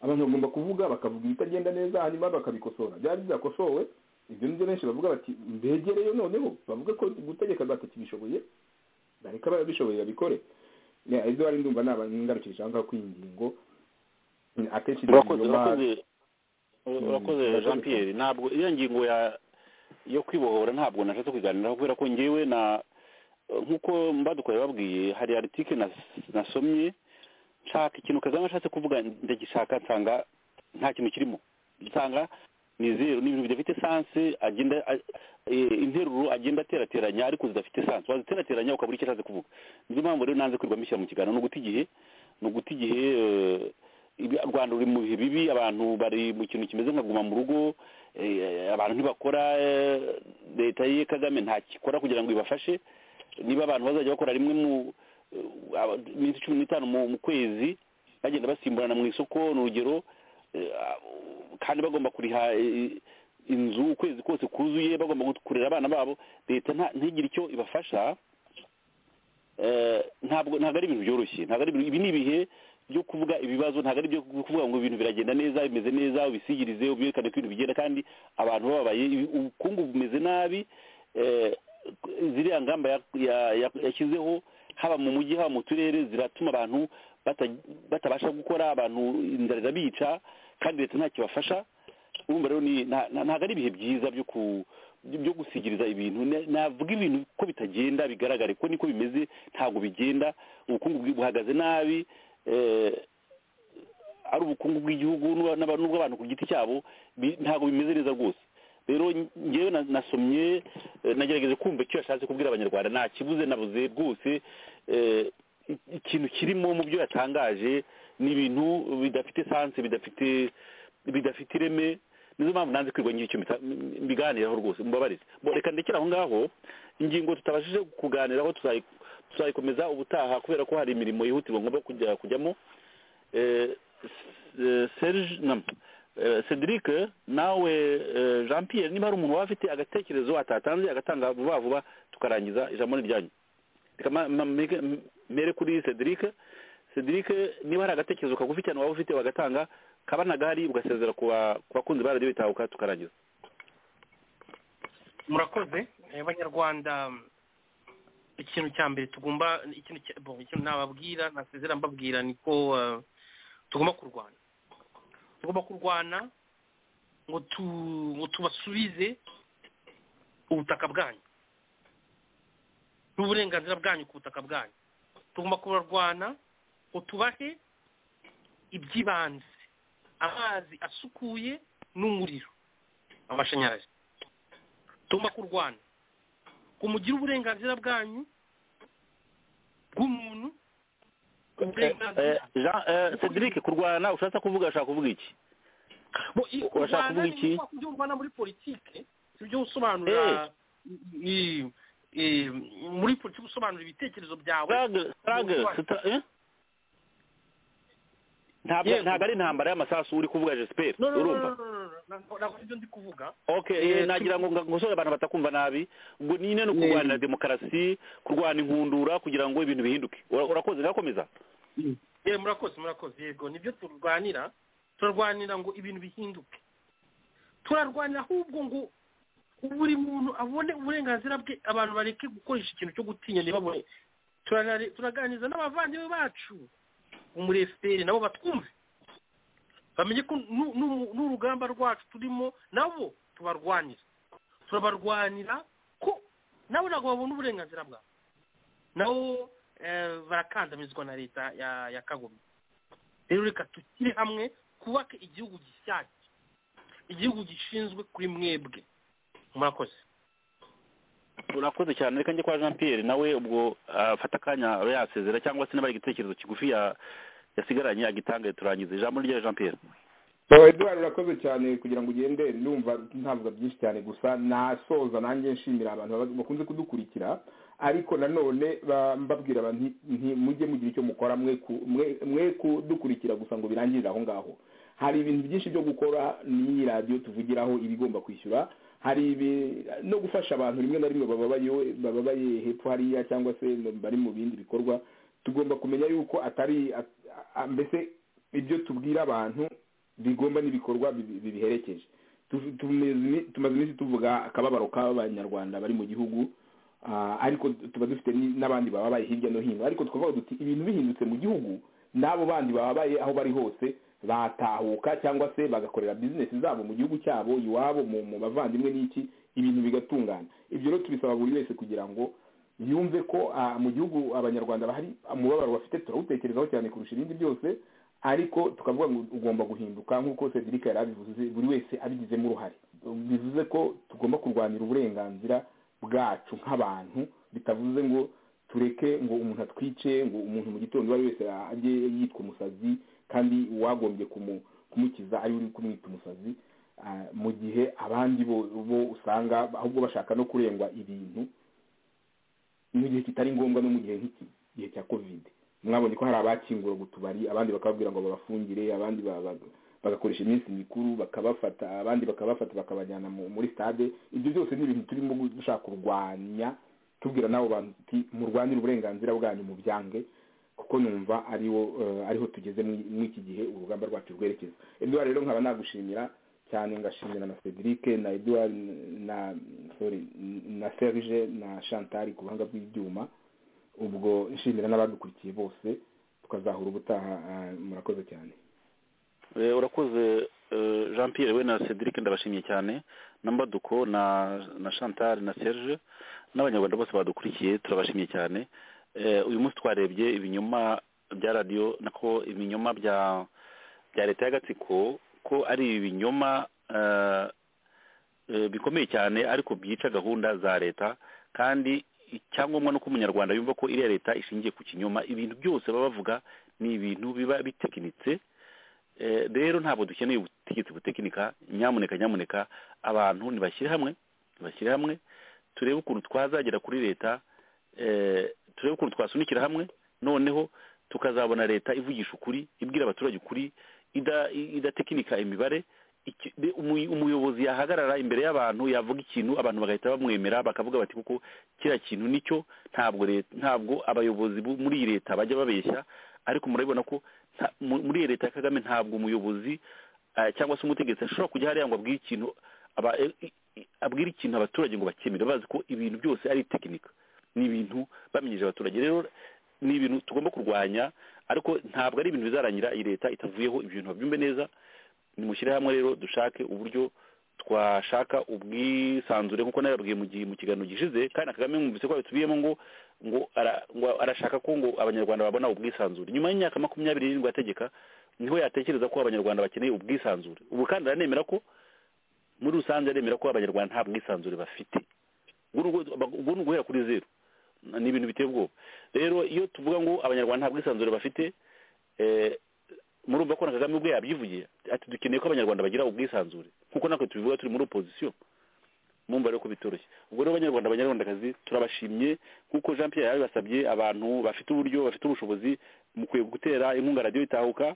abantu bagomba kuvuga bakavuga ibitagenda neza hanyuma bakabikosora byaba bizakosowe ibyo nibyo benshi bavuga bati mbegereyo noneho bavuga ko gutegeka batakibishoboye bareka ababishoboye babikore Ya, ibyo wari ndumva nabangarukirije aho ngaho kuri iyi ngingo akenshi urakoze ibinyoma- urakoze urakoze urakoze. jean pierre ntabwo iyo ngingo ya yo kwibohora ntabwo nashatse kuganiraho kubera ko ngewe na nk'uko mbadukoreye babwiye hari aritike nas- nasomye nshaka ikintu kagame ashatse kuvuga ndagishaka nsanga nta kintu kirimo nsanga ni zeru ni ibintu bidafite sanse agenda a- eh, interuro agenda aterateranya ariko zidafite sanse waziterateranya ukabura icyo ashatse kuvuga niyo mpamvu rero nanze kwirwa mbishyira mu kiganiro ni uguta igihe ni uguta igihe eh, ibi- u rwanda ruri mu bihe bibi abantu bari mu kintu kimeze nka guma mu rugo eh, abantu ntibakora eh, leta ye kagame ntakikora kugira ngo ibafashe niba abantu bazajya bakora rimwe mu eh, aba- iminsi cumi n'itanu mu mu kwezi bagenda basimburana mu isoko ni urugero eh, kandi bagomba kuriha eh, inzu ukwezi kose kuzuye bagomba gut- kurera abana babo leta nta- ntigire icyo ibafasha eh, ntabwo ntabwo ari ibintu byoroshye ntabwo ari ibintu- ibi ni ibihe byo kuvuga ibibazo ntabwo ari byo kuvuga ngo ibintu biragenda neza bimeze neza ubisigirize ubyerekane ko ibintu bigenda kandi abantu bababaye ibi- ubukungu bumeze nabi eh, ziriya ngamba ya- ya- ya- yashyizeho haba mu mujyi haba mu turere ziratuma abantu bata- batabasha gukora abantu inzara irabica kandi leta nta kibafasha urumva rero ni- nta- nta- ntabwo ari ibihe byiza byo ku byo gusigiriza ibintu Na- navuga ibintu ko bitagenda bigaragare ko niko bimeze ntabwo bigenda ubukungu bwi- buhagaze nabi eh, ari ubukungu bw'igihugu n'ubwa- n'aba- n'ubw'abantu ku giti cyabo bi- ntabwo bimeze neza rwose rero ngewe na- nasomye eh, nagerageje kumva icyo yashatse kubwira abanyarwanda nta kibuze nabuze rwose eh, i- ikintu kirimo mu byo yatangaje ni ibintu bidafite sanse bidafite bidafite ireme nizo mpamvu nanze kwirwa ngira icyo mbita- m- mbiganiraho rwose mubabarize Bo, reka ndekere aho ngaho ingingo tutabashije kuganiraho tuzayi- tuzayikomeza ubutaha kubera ko hari imirimo yihutirwa ngomba kujya kujyamo eh, s- eh, serge nam eh, cedric nawe eh, jean pierre niba hari umuntu waba afite agatekerezo atatanze agatanga vuba vuba tukarangiza ijambo ni ryanyu reka ma- ma- meke- m- mere kuri cedric cedric niba hari agatekerezo kagufitanye waba ufite wagatanga kabanagari ugasezera ku ba- ku bakunzi ba radiyo bitahuka tukarangiza murakoze eh, banyarwanda ikintu cya mbere tugomba ikintu cya- bon, ikintu nababwira ntasezera mbabwira ni ko eh, tugomba kurwana tugomba kurwana ngo tu ngo tubasubize ubutaka bwanyu n'uburenganzira bwanyu ku butaka bwanyu tugomba kubarwana ngo tubahe iby'ibanze amazi asukuye n'umuriro amashanyarazi tugomba kurwana ngo mugire uburenganzira bwanyu bw'umuntu Eh, uburenganzira jean eh, cedric kurwana ushatse kuvuga ashaka kuvuga iki Bo- i- Urashaka kurwana ni kuvuga iki? ngombwa kubyo urwana muri politike sibyo usobanura i- i- muri politike usobanura ibitekerezo byawe struggle struggle sita- eh? ntabwo Yego. ntabwo ari intambara y'amasasu uri kuvuga jesiperi No, no, no, urumva no, no, no, no, ntabwo ntabwo nibyo ndi kuvuga okay Eh, nagira ngo ngo ngosore abantu batakumva nabi ngo nyine no Yego. kurwanira demokarasi kurwana inkundura kugira ngo ibintu bihinduke Ura- urakoze ngakomeza Eh, murakoze murakoze yego nibyo turwanira turarwanira ngo ibintu bihinduke turarwanira ahubwo ngo buri muntu abone uburenganzira bwe abantu bareke gukoresha ikintu cyo gutinya ntibabone Turanare- turaganiriza n'abavandimwe bacu bo muri efuperi nabo batwumve bamenye ko nu- nu- n'urugamba rwacu turimo nabo tubarwanira turabarwanira ko nabo ntabwo babona uburenganzira bwabo nabo eh, barakandamizwa na leta ya ya kagome rero reka tukire hamwe twubake igihugu gishyashya igihugu gishinzwe kuri mwebwe murakoze urakoze cyane reka njye kwa jean pierre nawe ubwo afata akanya abe yasezera cyangwa se niba ari igitekerezo kigufi ya- yasigaranye agitange turangize ijambo rya jean pierre so eduard urakoze cyane kugira ngo ugende numva ntavuga byinshi cyane gusa nasoza nanjye nshimira abantu baba- bakunze kudukurikira ariko nanone ba- mbabwira abantu nti- nti mujye mugira icyo mukora mwe ku- mwe- mwe kudukurikira gusa ngo birangirire aho ngaho hari ibintu byinshi byo gukora n'iyi radiyo tuvugiraho ibigomba kwishyura hari ibi- no gufasha abantu rimwe na rimwe bababaye bababaye hepfo hariya cyangwa se bari mu bindi bikorwa tugomba kumenya yuko atari at- a- mbese ibyo tubwira abantu bigomba n'ibikorwa bibi- bibiherekeje Tu- tumeze- tumaze iminsi tuvuga akababaro k'abanyarwanda bari mu gihugu ah, ariko tuba dufite ni- n'abandi bababaye hirya no hino ariko twavuga duti ibintu bihindutse mu gihugu n'abo bandi bababaye aho bari hose batahuka cyangwa se bagakorera bizinesi zabo mu gihugu cyabo iwabo mu mu bavandimwe n'iki ibintu bigatungana ibyo rero tubisaba buri wese kugira ngo yumve ko ah, mu gihugu abanyarwanda bahari umubabaro bafite turawutekerezaho cyane kurusha ibindi byose ariko tukavuga ngo ugomba guhinduka nk'uko cedric yari abivuze buri wese abigizemo uruhare bivuze ko tugomba kurwanira uburenganzira bwacu nk'abantu bitavuze ngo tureke ngo umuntu atwice ngo umuntu mu gitondo uwo ari wese ajye yitwa umusazi kandi uwagombye kumu- kumukiza ari we uri kumwita umusazi ah, mu gihe abandi bo bo usanga ahubwo bashaka no kurengwa ibintu mu gihe kitari ngombwa no mu gihe nk'iki gihe cya kovide mwabonye ko hari abakingura utubari abandi bakababwira ngo babafungire abandi ba- ba- bagakoresha iminsi mikuru bakabafata abandi bakabafata bakabajyana mu- muri stade ibyo byose ni ibintu turimo dushaka kurwanya tubwira n'abo bantu tuti murwanire uburenganzira bwanyu mu byange kuko numva ariwo eh, ariho tugeze muri muri iki gihe urugamba rwacu rwerekeza eduard rero nkaba nagushimira cyane ngashimira na cedric na eduard na sorry na serge na chantal ku buhanga bw'ibyuma ubwo nshimira n'abadukurikiye bose tukazahura ubutaha ah, murakoze cyane Eh, urakoze eh, jean pierre we na cedric ndabashimiye cyane na mbaduko na na chantal na serge n'abanyarwanda bose badukurikiye turabashimiye cyane Eh, uyu munsi twarebye ibinyoma bya radiyo nako ibinyoma bya bya leta y'agatsiko ko ari ibinyoma eh, eh, bikomeye cyane ariko byica gahunda za leta kandi icyangombwa nuko umunyarwanda yumva ko iriya leta ishingiye ku kinyoma ibintu byose baba bavuga ni ibintu biba bitekinitse Eh, rero ntabwo dukeneye ubutegetsi butekinika nyamuneka nyamuneka abantu nibashyire hamwe nibashyire hamwe turebe ukuntu twazagera kuri leta eh, turebe ukuntu twasunikira hamwe noneho tukazabona leta ivugisha ukuri ibwira abaturage ukuri ida- idatekinika imibare iki- de- umuy- umuyobozi yahagarara imbere y'abantu yavuga ikintu abantu bagahita bamwemera bakavuga bati kuko kiriya kintu nicyo ntabwo leta ntabwo abayobozi bu- muri iyi leta bajya babeshya ariko murabibona ko nta- mu- muri iyi leta ya kagame ntabwo umuyobozi eh, cyangwa se umutegetsi ashobora kujya hariya ngo abwire ikintu aba- eh, i- i- abwire ikintu abaturage ngo bakemere bazi ko ibintu byose ari tekinika ni ibintu bamenyeje abaturage rero ni ibintu tugomba kurwanya ariko ntabwo ari ibintu bizarangira iyi leta itavuyeho ibyo bintu babyumve neza nimushyire hamwe rero dushake uburyo twashaka ubwisanzure nk'uko nabibabwiye mu gihe mu kiganiro gishize kandi na kagame mwumvise ko yabitubiyemo ngo ngo ara- ngo arashaka ko ngo abanyarwanda babona ubwisanzure nyuma y'imyaka makumyabiri n'irindwi ategeka niho yatekereza ko abanyarwanda bakeneye ubwisanzure ubu kandi aranemera ko muri rusange aremera ko abanyarwanda nta bwisanzure bafite ubwo ni ugu- ubwo ni uguhera kuri zeru ni ibintu biteye ubwoba rero iyo tuvuga ngo abanyarwanda nta bwisanzure bafite eh, murumva ko na kagame ubwe yabyivugiye ati dukeneye ko abanyarwanda bagira ubwisanzure nk'uko natwe tubivuga turi muri opozisiyo mumva rero ko bitoroshye ubwo rero abanyarwanda abanyarwandakazi turabashimye nk'uko jean pierre yabibasabye abantu bafite uburyo bafite ubushobozi mukwiye gutera inkunga radiyo itahuka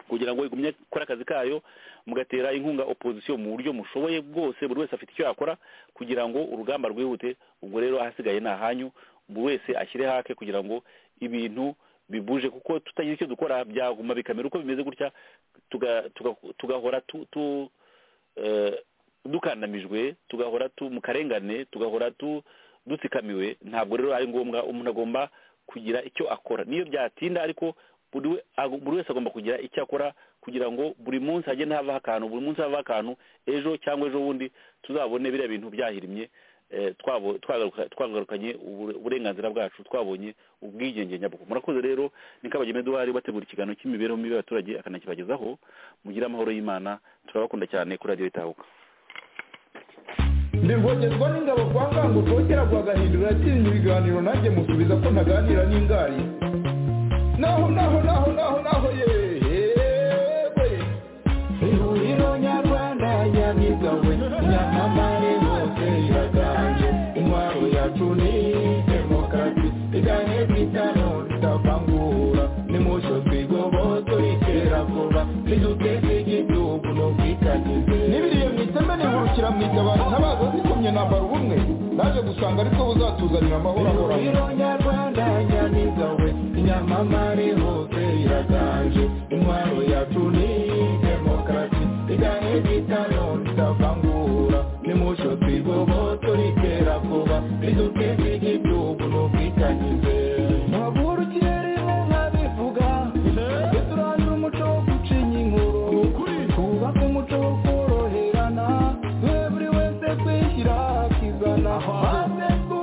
kugira ngo igumye gukora akazi kayo mugatera inkunga opozisiyo mu buryo mushoboye bwose buri wese afite icyo yakora kugira ngo urugamba rwihute ubwo rero ahasigaye ni ahanyu buri wese ashyire hake kugira ngo ibintu bibuje kuko tutagira icyo dukora byaguma bikamera uko bimeze gutya tuga- tuga- tugahora tu tu eh, dukandamijwe tugahora tu mu karengane tugahora tu dutsikamiwe ntabwo rero ari ngombwa umuntu agomba kugira icyo akora niyo byatinda ariko buri we- ago- buri wese agomba kugira icyo akora kugira ngo buri munsi hajye havaho akantu buri munsi havaho akantu ejo cyangwa ejo bundi tuzabone biriya bintu byahirimye eh, twabo- twagaruka- twagarukanye ubure- uburenganzira bwacu twabonye ubwigenge nyabwo murakoze rero ni kabageme duhari bategura ikiganiro cy'imibereho mibi y'abaturage akanakibagezaho mugire amahoro y'imana turabakunda cyane kuri radiyo itahuka ndi rwogerwa n'ingabo kwa ngango rwogera rwagahindura atinya ibiganiro nanjye musubiza ko ntaganira n'ingari naho naho naho naho naho yewe ihuriro nyarwanda nyabigawe nyamamare hose iraganje intwaro yacu ni demokarasi iganye bw'itano tutavangura nimucyo twigobohe turikera vuba niduteze igihugu n'ubwitangize n'ibiriye mu iteme nihurukira mu itabara ntabaza zikomye nambara ubumwe naje gusanga ariko buzatuzanira amahoro ahoraho nyarwanda nyamiza we inyamamare hose iraganje intwaro yacu ni demokarasi iganye bw'itano tutavangura nimucyo twigobohe turikera vuba niduteze igihugu n'ubwitangize muhagurukire rimwe nkabivuga tujye turangira umuco wo gucinya inkuru twubake umuco wo koroherana we buri wese kwishyira akizana maze